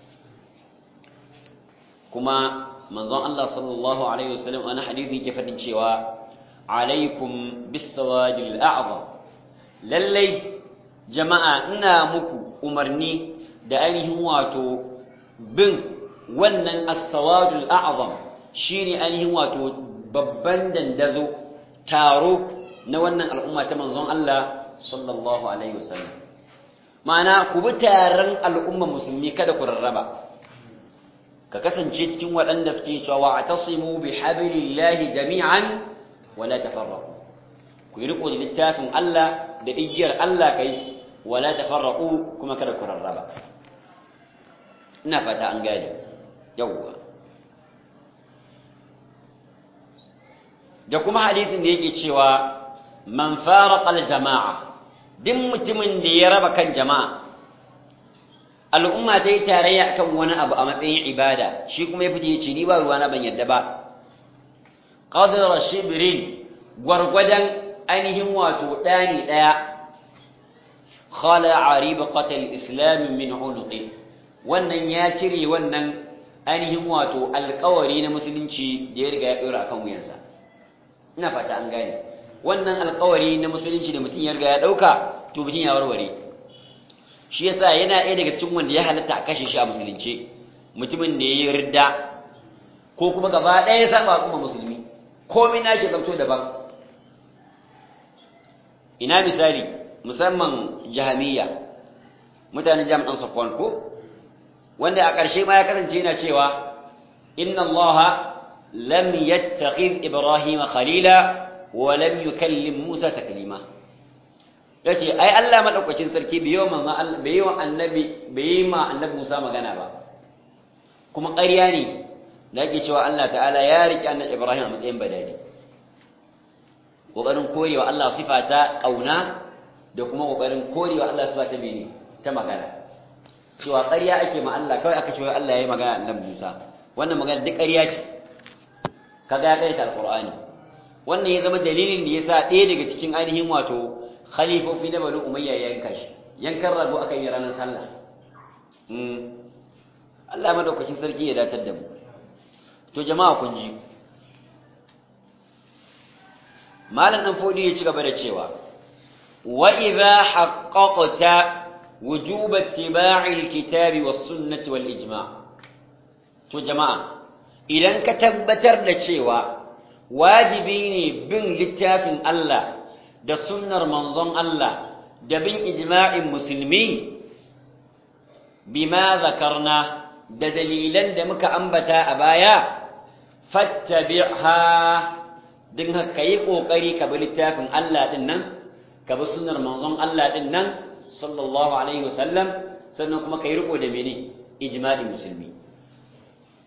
kuma manzon Allah sallallahu alaihi wasallam ana hadisi yake fadin cewa alaikum bisawadil a'zam lallai jama'a ina muku umarni da ainihin wato bin wannan as-sawadul a'zam shine ainihin wato babban dandazo taro na wannan al'umma ta manzon Allah sallallahu alaihi wasallam ma'ana ku bi taron al'umma musulmi kada ku rarraba ka kasance cikin waɗanda suke cewa wa'tasimu bi hablillahi jami'an wala tafarraqu ku yi riko da littafin Allah da igiyar Allah kai wala tafarraqu kuma kada ku rarraba ina fata an gane yawwa da kuma hadisin da yake cewa man faraqal jama'a duk mutumin da ya raba kan jama'a al'umma ta yi tarayya akan wani abu a matsayin ibada shi kuma ya fice ya ce ni ba ruwa na ban yadda ba qadra shibrin gwargwadon ainihin wato ɗani ɗaya khala'a ribqatal islam min unuqi wannan ya cire wannan ainihin wato alƙawari na musulunci da ya riga ya ɗora akan wuyansa ina fata an gane wannan alƙawari na musulunci da mutum ya riga ya ɗauka to mutum ya warware shi yasa yana ɗaya daga cikin wanda ya halatta a kashe shi a musulunci mutumin da ya yi ridda ko kuma gaba ɗaya ya saba kuma musulmi komai na ke zamto daban ina misali musamman jahamiyya mutanen jami'an safwan ko wanda a ƙarshe ma ya kasance yana cewa inna allaha lam yattakhidh ibrahima khalila wa lam yukallim musa taklima yace ai Allah madaukakin sarki bai yi manzo Allah bai yi annabi bai yi ma annabi Musa magana ba kuma ƙarya ne da yake cewa Allah ta'ala ya riƙe annabi Ibrahim a matsayin badali kokarin korewa Allah sifa ta kauna da kuma kokarin korewa Allah sifa ta mene ta magana cewa ƙarya ake ma Allah kawai aka cewa Allah ya yi magana annabi Musa wannan magana duk ƙarya ce kaga ya karanta alqur'ani wannan ya zama dalilin da yasa ɗaya daga cikin ainihin wato khalifofi na banu umayya ya yanka shi yankan rago aka yi ranar sallah Allah madaukakin sarki ya datar da mu to jama'a kun ji malam dan fodi ya ci gaba da cewa wa idha haqqaqta wujub ittiba'i alkitabi was sunnati wal ijma' to jama'a idan ka tabbatar da cewa wajibi ne bin littafin Allah da sunnar manzon Allah da bin ijma'in musulmi bima zakarna da dalilan da muka ambata a baya fattabi'ha din haka yi kokari ka bi littafin Allah din nan ka bi sunnar manzon Allah din nan sallallahu alaihi wasallam sannan kuma kai riko da mene ijma'in musulmi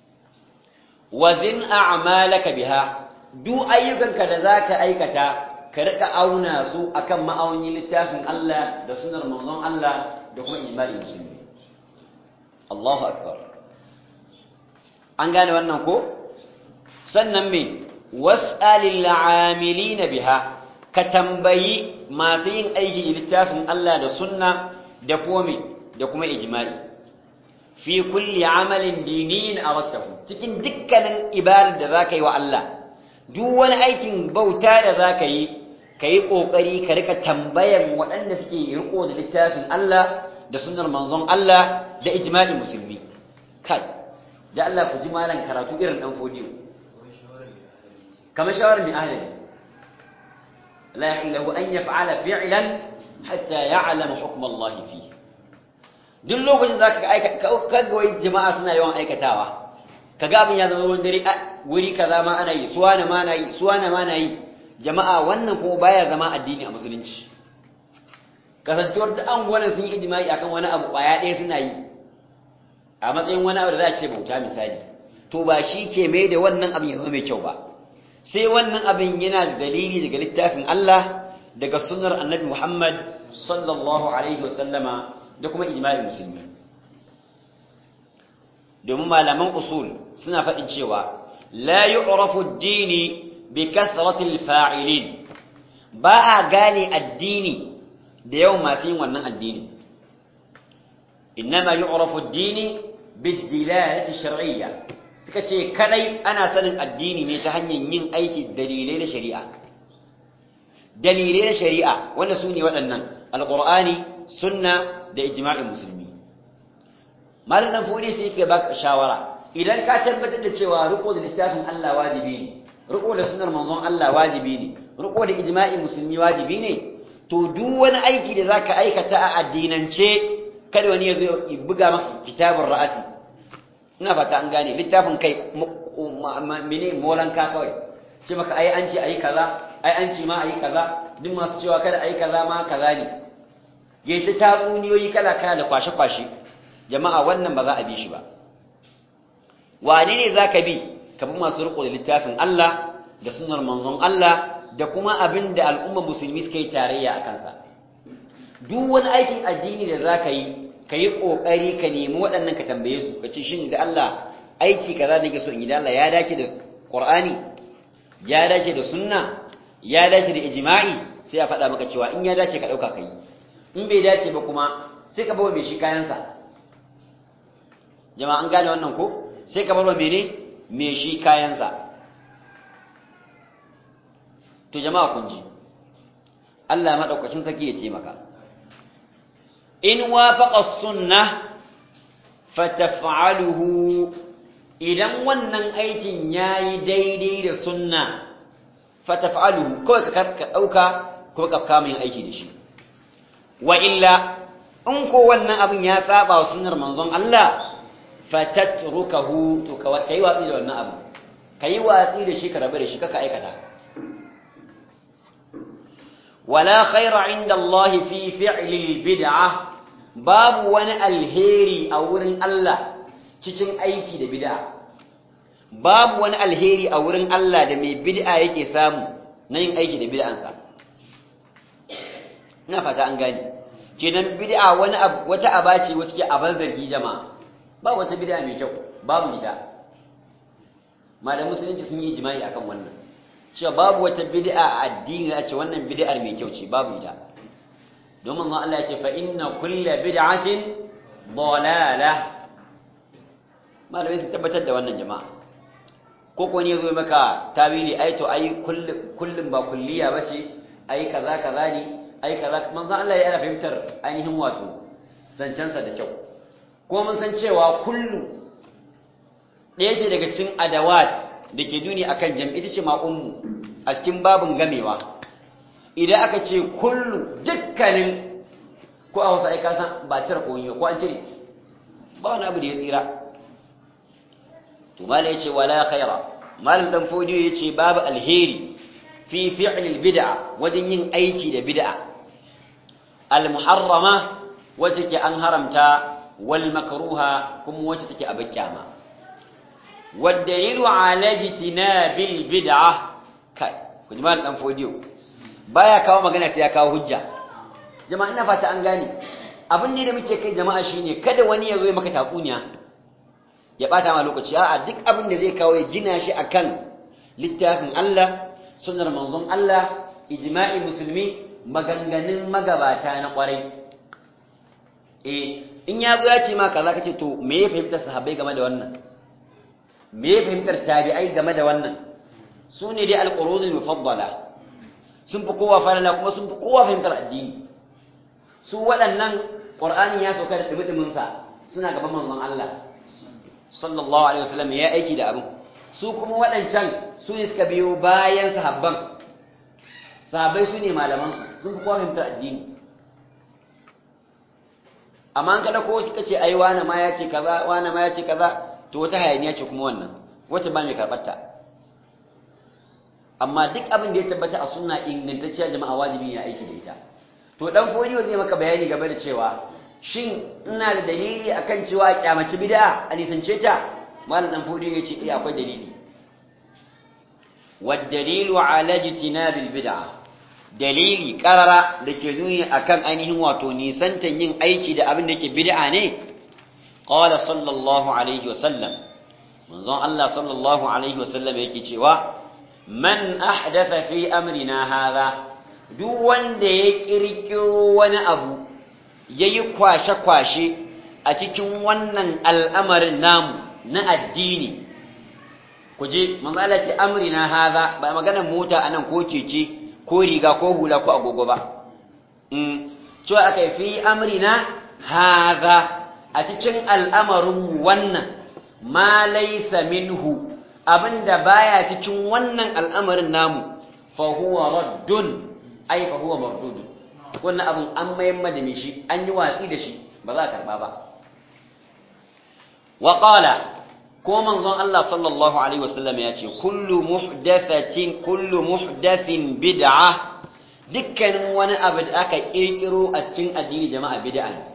wazin a'malaka biha duk ayyukanka da zaka aikata ka rika auna su akan ma'aunin littafin Allah da sunar manzon Allah da kuma ijma'i musulmi Allahu akbar an gane wannan ko sannan me was'alil 'amilina biha ka tambayi masu yin aiki littafin Allah da sunna da kuma da kuma ijma'i fi kulli amalin diniyin awattahu cikin dukkanin ibadar da zaka yi wa Allah duk wani aikin bauta da zaka yi kai kokari ka rika tambayan waɗanda suke riko da littafin Allah da sunnar manzon Allah da ijma'i musulmi kai da Allah ku ji malan karatu irin dan fodiyo kamar shawar mai ahli la yahillu an yaf'ala fi'lan hatta ya'lama hukm Allah fihi duk lokacin za ka aika kaga wai jama'a suna yawan aikatawa kaga abin ya zama wani dare wuri kaza ma ana yi suwa na ma na yi suwa na ma na yi jama'a wannan kuma baya zama addini a musulunci kasantuwar da an gwanin sun yi ijimai akan wani abu kwaya ɗaya suna yi a matsayin wani abu da za a ce bauta misali to ba shi ke mai da wannan abin ya zama mai kyau ba sai wannan abin yana da dalili daga littafin Allah daga sunnar annabi Muhammad sallallahu alaihi wasallama da kuma ijma'in musulmi domin malaman usul suna faɗin cewa la yu'rafu ad-dini bi kathrati al-fa'ilin ba a gane addini da yawan masu yin wannan addini innama yu'rafu ad-dini bid-dilalati shar'iyya suka ce kadai ana sanin addini ne ta hanyar yin aiki dalilai na shari'a dalilai na shari'a wanda su ne waɗannan alqur'ani sunna da ijma'in musulmi malam dan fodi sai yake baka shawara idan ka tabbatar da cewa riko da littafin Allah wajibi ne riko da sunnar manzon Allah wajibi ne riko da ijma'in musulmi wajibi ne to duk wani aiki da zaka aikata a addinance kada wani ya zo ya buga maka kitabun ra'asi ina fata an gane littafin kai mene molanka kawai ce maka ai an ce ayi kaza ai an ce ma ayi kaza duk masu cewa kada ayi kaza ma kaza ne yayi ta tatsuniyoyi kala kala da kwashe kwashe jama'a wannan ba za a bi shi ba wane ne zaka bi ka bi masu riko da littafin Allah da sunnar manzon Allah da kuma abin da al'umma musulmi suka yi tarayya a kansa duk wani aikin addini da zaka yi ka yi ƙoƙari ka nemi waɗannan ka tambaye su ka ce shin da Allah aiki kaza nake so in yi da Allah ya dace da Qur'ani ya dace da sunna ya dace da ijma'i sai a faɗa maka cewa in ya dace ka ɗauka kai in bai dace ba kuma sai ka bawa mai shi kayansa jama'a an gane wannan ko sai ka bawa mene mai shi kayansa to jama'a kun ji Allah madaukakin saki ya taimaka in wafaqa sunnah fataf'aluhu idan wannan aikin yayi daidai da sunna fataf'aluhu kawai ka dauka ko ka kama yin aiki da shi wa illa in ko wannan abin ya saba wa sunnar manzon Allah fatatrukahu to kai watsi da wannan abu kai watsi da shi ka rabu da shi kaka aikata wala khaira inda Allah fi fi'li bid'ah babu wani alheri a wurin Allah cikin aiki da bid'a babu wani alheri a wurin Allah da mai bid'a yake samu na yin aiki da bid'ansa ina fata an gani kenan bid'a wani wata abaci wacce ke aban zargi jama'a ba wata bid'a mai kyau babu ita malamin musulunci sun yi ijma'i akan wannan cewa babu wata bid'a a addini a ce wannan bid'ar mai kyau ce babu ita domin ma Allah ya ce fa inna kulla bid'atin dalala malamai sun tabbatar da wannan jama'a ko ko ne zo maka tawili ai to ai kullum ba kulliya bace ai kaza kaza ne ai kaza manzo Allah ya fahimtar ainihin wato zancensa da kyau ko mun san cewa kullu ɗaya ce daga cikin adawat da ke duni akan jam'i ita ce ma ummu a cikin babin gamewa idan aka ce kullu dukkanin ko a wasu aika san ba cire ko ko an cire ba wani abu da ya tsira to mala yace wala khaira malam dan fodiyo yace babu alheri fi fi'l bid'a wajen yin aiki da bid'a al muharrama wace ke an haramta wal makruha kuma wace take abin kyama والدليل على اجتناب البدعه kai ku ji malam dan fodiyo baya kawo magana sai ya kawo hujja jama'a ina fata an gane abin ne da muke kai jama'a shine kada wani ya zo ya maka tatsuniya ya bata ma lokaci a'a duk abin da zai kawo ya gina shi akan littafin Allah sunnar manzon Allah ijma'i musulmi maganganun magabata na kwarai eh in ya zo ya ce ma kaza kace to me ya fahimtar sahabbai game da wannan me ya fahimtar tabi'ai game da wannan su ne dai alqurunul mufaddala sun fi kowa falala kuma sun fi kowa fahimtar addini su waɗannan qur'ani ya sauka da dumi sa suna gaban manzon Allah sallallahu alaihi wasallam ya aiki da abin su kuma waɗancan su ne suka biyo bayan sahabban sahabbai su ne malaman sun fi kowa fahimtar addini amma an kada ko suka ce ai wani ma ya ce kaza wani ma ya ce kaza to wata hayaniya ce kuma wannan wacce ba mai karɓarta amma duk abin da ya tabbata a sunna ingantacciya jama'a wajibi ya aiki da ita to dan fodiyo zai maka bayani game da cewa shin ina da dalili akan cewa a kyamaci bid'a a nisance ta malam dan fodiyo ya ce eh akwai dalili wad dalilu ala jitinabil bid'a dalili karara da ke nuni akan ainihin wato nisantan yin aiki da abin da ke bid'a ne qala sallallahu alaihi wasallam manzon Allah sallallahu alaihi wasallam yake cewa man ahdatha fi amrina hadha duk wanda ya kirkiro wani abu yayi kwashe-kwashe a cikin wannan al'amarin namu na addini kuje manzo Allah ce amrina hadha ba magana mota anan ko keke ko riga ko hula ko agogo ba mm cewa akai fi amrina hadha a cikin al'amarin wannan ma laysa minhu abinda baya cikin wannan al'amarin namu fa huwa raddun ai fa huwa mardud wannan abin an mayar da shi an yi watsi da shi ba za a karba ba wa qala ko manzon Allah sallallahu alaihi wasallam ya ce kullu muhdathatin kullu muhdathin bid'ah dukkanin wani abu da aka kirkiro a cikin addini jama'a bid'a ne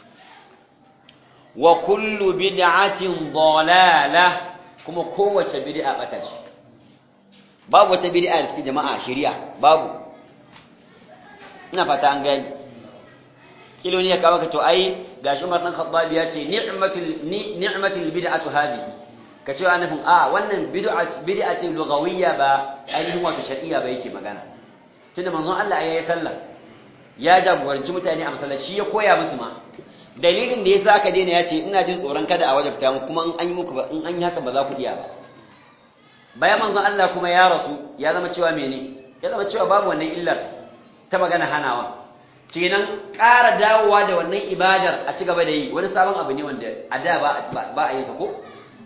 wa kullu bid'atin dalalah kuma kowace bid'a bata ce babu wata bid'a da cikin jama'a shari'a babu ina fata an gani kilo ne ya kawo ka to ai gashi Umar dan Khattab ya ce ni'matul ni'matul bid'atu hadhihi ka ce annafin a wannan bid'a bid'a ce lughawiyya ba ainihin wato shar'iyya ba yake magana tunda manzon Allah ya yi sallah ya jagoranci mutane a masallaci ya koya musu ma dalilin da yasa aka daina ya ce ina jin tsoron kada a wajabta mu kuma in an yi muku ba in an yi haka ba za ku iya ba bayan manzon Allah kuma ya rasu ya zama cewa mene ya zama cewa babu wannan illar ta magana hanawa kenan ƙara dawowa da wannan ibadar a ci gaba da yi wani sabon abu ne wanda a da ba a yi sa ko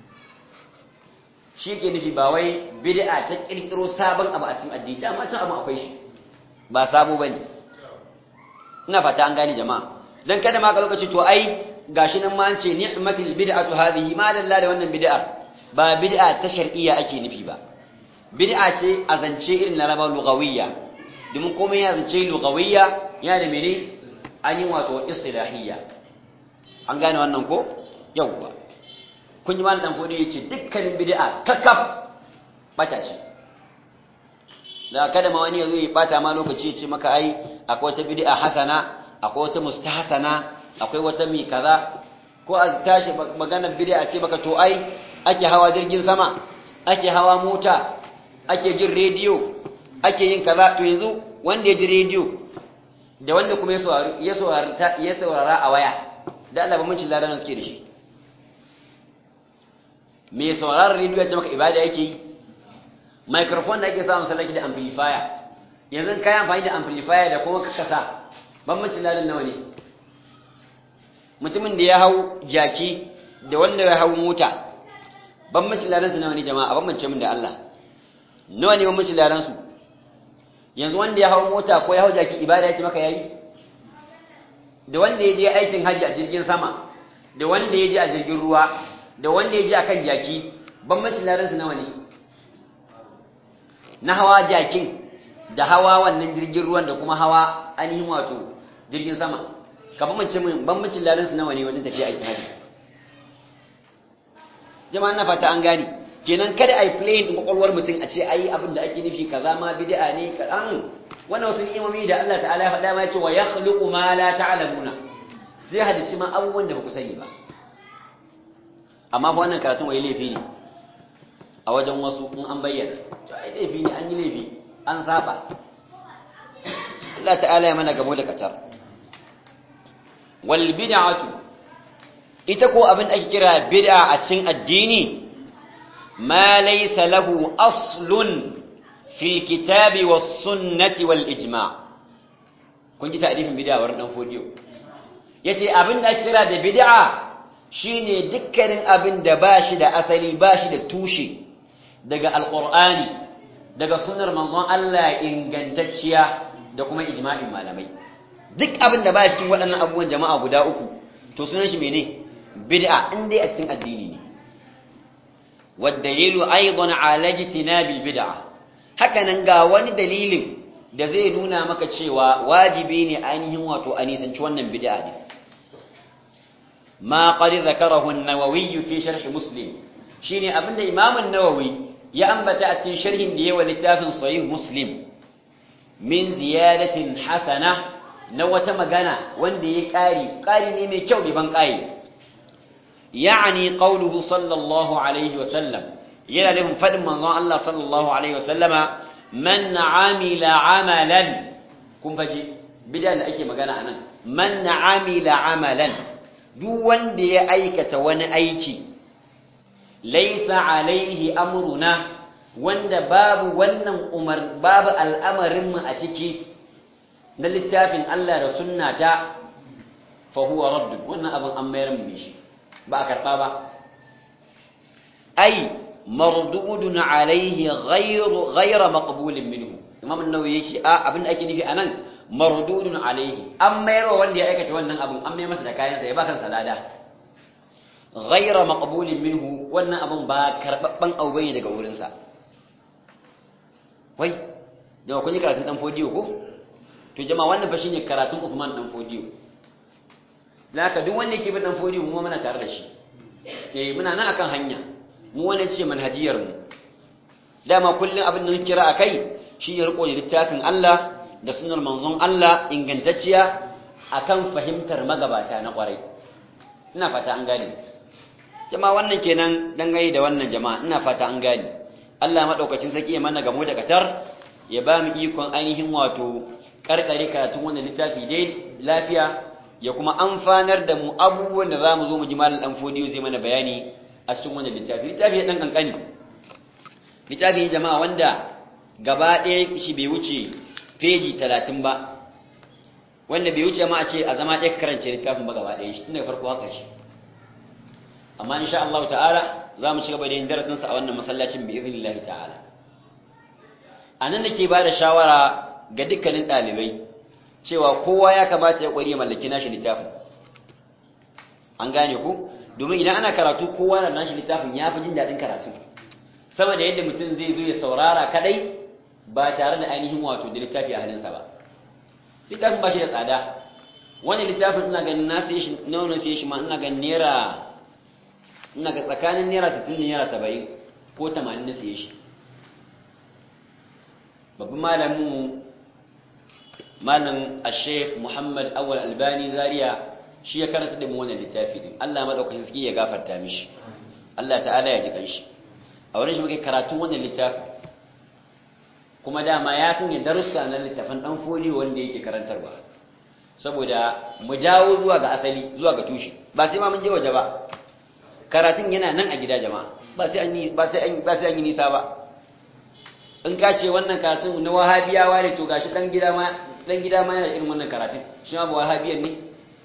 shi ke nufi ba wai bid'a ta kirkiro sabon abu a cikin addini dama can abu akwai shi ba sabo bane ina fata an gane jama'a dan kada ma ka lokaci to ai gashi nan ma an ce ni'matul bid'atu hadhihi ma dalla da wannan bid'a ba bid'a ta shar'iyya ake nufi ba bid'a ce a zance irin na raba lugawiyya domin komai ya zance lugawiyya ya da mene an yi wato istilahiyya an gane wannan ko yawwa kun yi malam fodi yace dukkanin bid'a kakkaf bata ce da kada ma wani yazo ya bata ma lokaci ya ce maka ai akwai wata bid'a hasana akwai wata mustahsana akwai wata mi kaza ko a tashi maganar bid'a ce baka to ai ake hawa jirgin sama ake hawa mota ake jin rediyo ake yin kaza to yanzu wanda ya ji rediyo da wanda kuma ya saurara a waya da Allah bambancin ladan suke da shi me sauraron rediyo ya ce maka ibada yake yi microphone da ake samun sallaki da amplifier yanzu kai amfani da amplifier da kuma ka kasa bambancin ladan nawa ne mutumin da ya hau jaki da wanda ya hau mota bambancin ladan su nawa ne jama'a bambance min da Allah nawa ne bambancin ladan su yanzu wanda ya hau mota ko ya hau jaki ibada yake maka yayi da wanda ya je aikin haji a jirgin sama da wanda ya je a jirgin ruwa da wanda ya je akan jaki bambancin ladan su nawa ne na hawa jakin da hawa wannan jirgin ruwan da kuma hawa ainihin wato jirgin sama ka bambance min bambancin ladan su nawa ne wajen tafiya aikin haji jama'a na fata an gane kenan kada ai playing din kwakwalwar mutum a ce ai abin da ake nufi kaza ma bid'a ne ka an wannan wasu ni'imomi da Allah ta'ala ya faɗa ma yace wa yakhluqu ma la ta'lamuna sai hadici ma abubuwan da ba ku sani ba amma fa wannan karatun wai laifi ne a wajen wasu in an bayyana to ai laifi ne an yi laifi an saba Allah ta'ala ya mana gamo da katar wal bid'atu ita ko abin da ake kira bid'a a cikin addini ma laysa lahu aslun fil kitabi was sunnati wal ijma' kun ji ta'rifin bid'a wurin dan fodiyo yace abin da ake kira da bid'a shine dukkanin abin da bashi da asali bashi da tushe daga alqur'ani daga sunnar manzon Allah ingantacciya da kuma ijma'in malamai duk abin da ba cikin waɗannan abubuwan jama'a guda uku to sunan shi mene bid'a in dai a cikin addini ne waddalilu aidan ala jitinabil bid'a haka nan ga wani dalilin da zai nuna maka cewa wajibi ne ainihin wato a nisanci wannan bid'a ne ma qad zakarahu an-nawawi fi sharh muslim shine abinda imam an-nawawi ya ambata a cikin sharhin da yawa littafin sahih muslim min ziyadatin hasana na wata magana wanda ya ƙari ƙari ne mai kyau ban ƙayi ya'ani qauluhu sallallahu alaihi wa sallam yana nufin fadin manzon Allah sallallahu alaihi wa sallama man amila amalan kun faji bidan da ake magana anan man amila amalan duk wanda ya aikata wani aiki laysa alaihi amruna wanda babu wannan umar babu al'amarinmu a ciki na littafin Allah da sunnata fa huwa raddu wannan abin an mayar mu shi ba a karɓa ba ai mardudun alaihi ghayru ghayra maqbulin minhu imam an-nawawi yake a abin da ake nufi anan mardudun alaihi an mayar wa wanda ya aikata wannan abin an mayar masa da kayansa ya ba kansa lada ghayra maqbulin minhu wannan abin ba karbabban abu bane daga wurinsa wai da kun yi karatun dan fodiyo ko to jama'a wannan fa shine karatun Uthman dan fodiyo laka duk wanda yake bin dan fodiyo mu muna tare da shi eh muna nan akan hanya mu wannan ce manhajiyar mu dama kullun abin da muke kira akai shine riko da littafin Allah da sunnar manzon Allah ingantacciya akan fahimtar magabata na kwarai ina fata an gane jama'a wannan kenan dangane da wannan jama'a ina fata an gane Allah maɗaukacin saki ya mana gamo da katar ya ba mu ikon ainihin wato karkare karatun wannan littafi dai lafiya ya kuma amfanar da mu abubuwan da za mu zo mu ji malam ɗan fodiyo zai mana bayani a cikin wannan littafi littafi ya ɗan ƙanƙani littafi ne jama'a wanda gaba ɗaya shi bai wuce feji talatin ba wanda bai wuce ma a ce a zama ɗaya karance littafin ba gaba ɗaya shi tun daga farko haka shi amma insha Allah ta'ala za mu ci gaba da yin darasinsa a wannan masallacin bi iznillahi ta'ala a nan da ke ba da shawara ga dukkanin ɗalibai cewa kowa ya kamata ya ƙwari ya mallaki nashi littafin an gane ku domin idan ana karatu kowa na nashi littafin ya fi jin daɗin karatu sama da yadda mutum zai zo ya saurara kaɗai ba tare da ainihin wato da littafi a hannunsa ba littafin ba shi da tsada wani littafin ina ganin na sai shi na wani sai shi ma ina ganin naira ina ga tsakanin naira 60 da naira 70 ko 80 na siye shi babban malamin malam al-sheikh muhammad awal albani zaria shi ya karanta da mu wannan littafi din Allah madaukakin sarki ya gafarta mishi Allah ta'ala ya ji kanshi a wurin shi muke karatun wannan littafi kuma dama ya sanya darussa na littafin dan foli wanda yake karantarwa saboda mu dawo zuwa ga asali zuwa ga tushe ba sai ma mun je waje ba karatun yana nan a gida jama'a ba sai an yi ba sai an ba sai an yi nisa ba in ka ce wannan karatun na wahabiyawa ne to gashi dan gida ma dan gida ma yana irin wannan karatun shi ma ba wahabiyan ne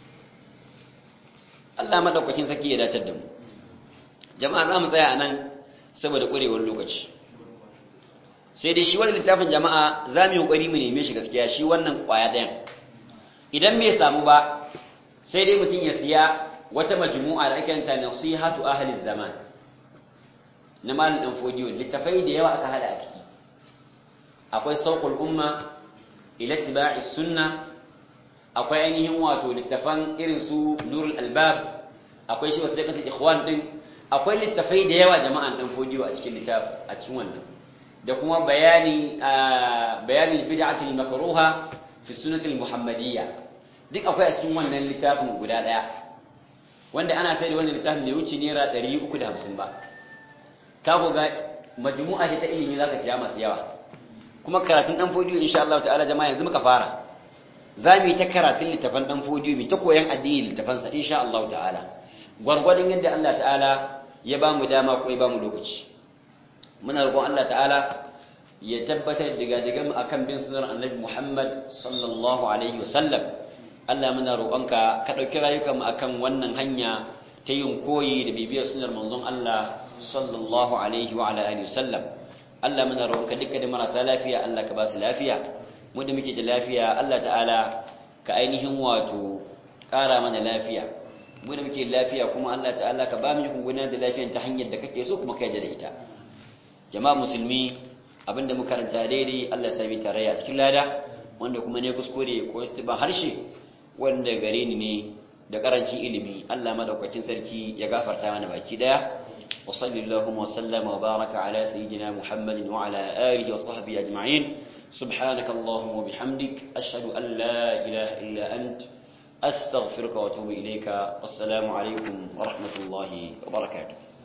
Allah madaukakin saki ya dace da mu jama'a za mu tsaya anan saboda kurewar lokaci sai dai shi wannan littafin jama'a za mu yi kokari mu neme shi gaskiya shi wannan kwaya ɗayan idan bai samu ba sai dai mutum ya siya wata majmu'a da ake yanta nasihatu ahli zaman na malam dan fodiyo littafai da yawa aka hada a ciki akwai sauqul umma ila ittiba'i sunna akwai ainihin wato littafan irin su nurul albab akwai shi wasiqatul ikhwan din akwai littafai da yawa jama'an dan fodiyo a cikin littafi a cikin wannan da kuma bayani bayanin bid'atul makruha fi sunnatul muhammadiyya duk akwai a cikin wannan littafin guda daya wanda ana sai da wannan littafin da wuce naira 350 ba ka ko ga majmu'a ce ta ilimi zaka siya masu yawa kuma karatun dan fodiyo insha Allah ta'ala jama'a yanzu muka fara zamu yi ta karatun littafan dan fodiyo mu ta koyan addini littafan sa insha Allah ta'ala gwargwadon yadda Allah ta'ala ya ba mu dama ko ya ba mu lokaci muna roƙon Allah ta'ala ya tabbatar daga daga mu akan bin sunnar annabi Muhammad sallallahu alaihi wasallam Allah muna roƙonka ka ɗauki rayukanmu akan wannan hanya ta yin koyi da bibiyar sunnar manzon Allah sallallahu alaihi wa ala alihi wasallam Allah muna roƙonka dukkan da marasa lafiya Allah ka ba su lafiya mu da muke da lafiya Allah ta'ala ka ainihin wato ƙara mana lafiya mu da muke lafiya kuma Allah ta'ala ka ba mu ikon gudanar da lafiyar ta hanyar da kake so kuma kai da ita jama'a musulmi abinda muka karanta daidai Allah ya sami tarayya a cikin lada wanda kuma ne kuskure ko ba harshe wanda gare ni ne da karancin ilimi Allah madaukakin sarki ya gafarta mana baki daya wa sallallahu wa sallama wa baraka ala sayyidina Muhammadin wa ala alihi wa sahbihi ajma'in subhanaka allahumma wa bihamdik ashhadu an la ilaha illa ant astaghfiruka wa atubu ilayka wassalamu alaikum wa rahmatullahi wa barakatuh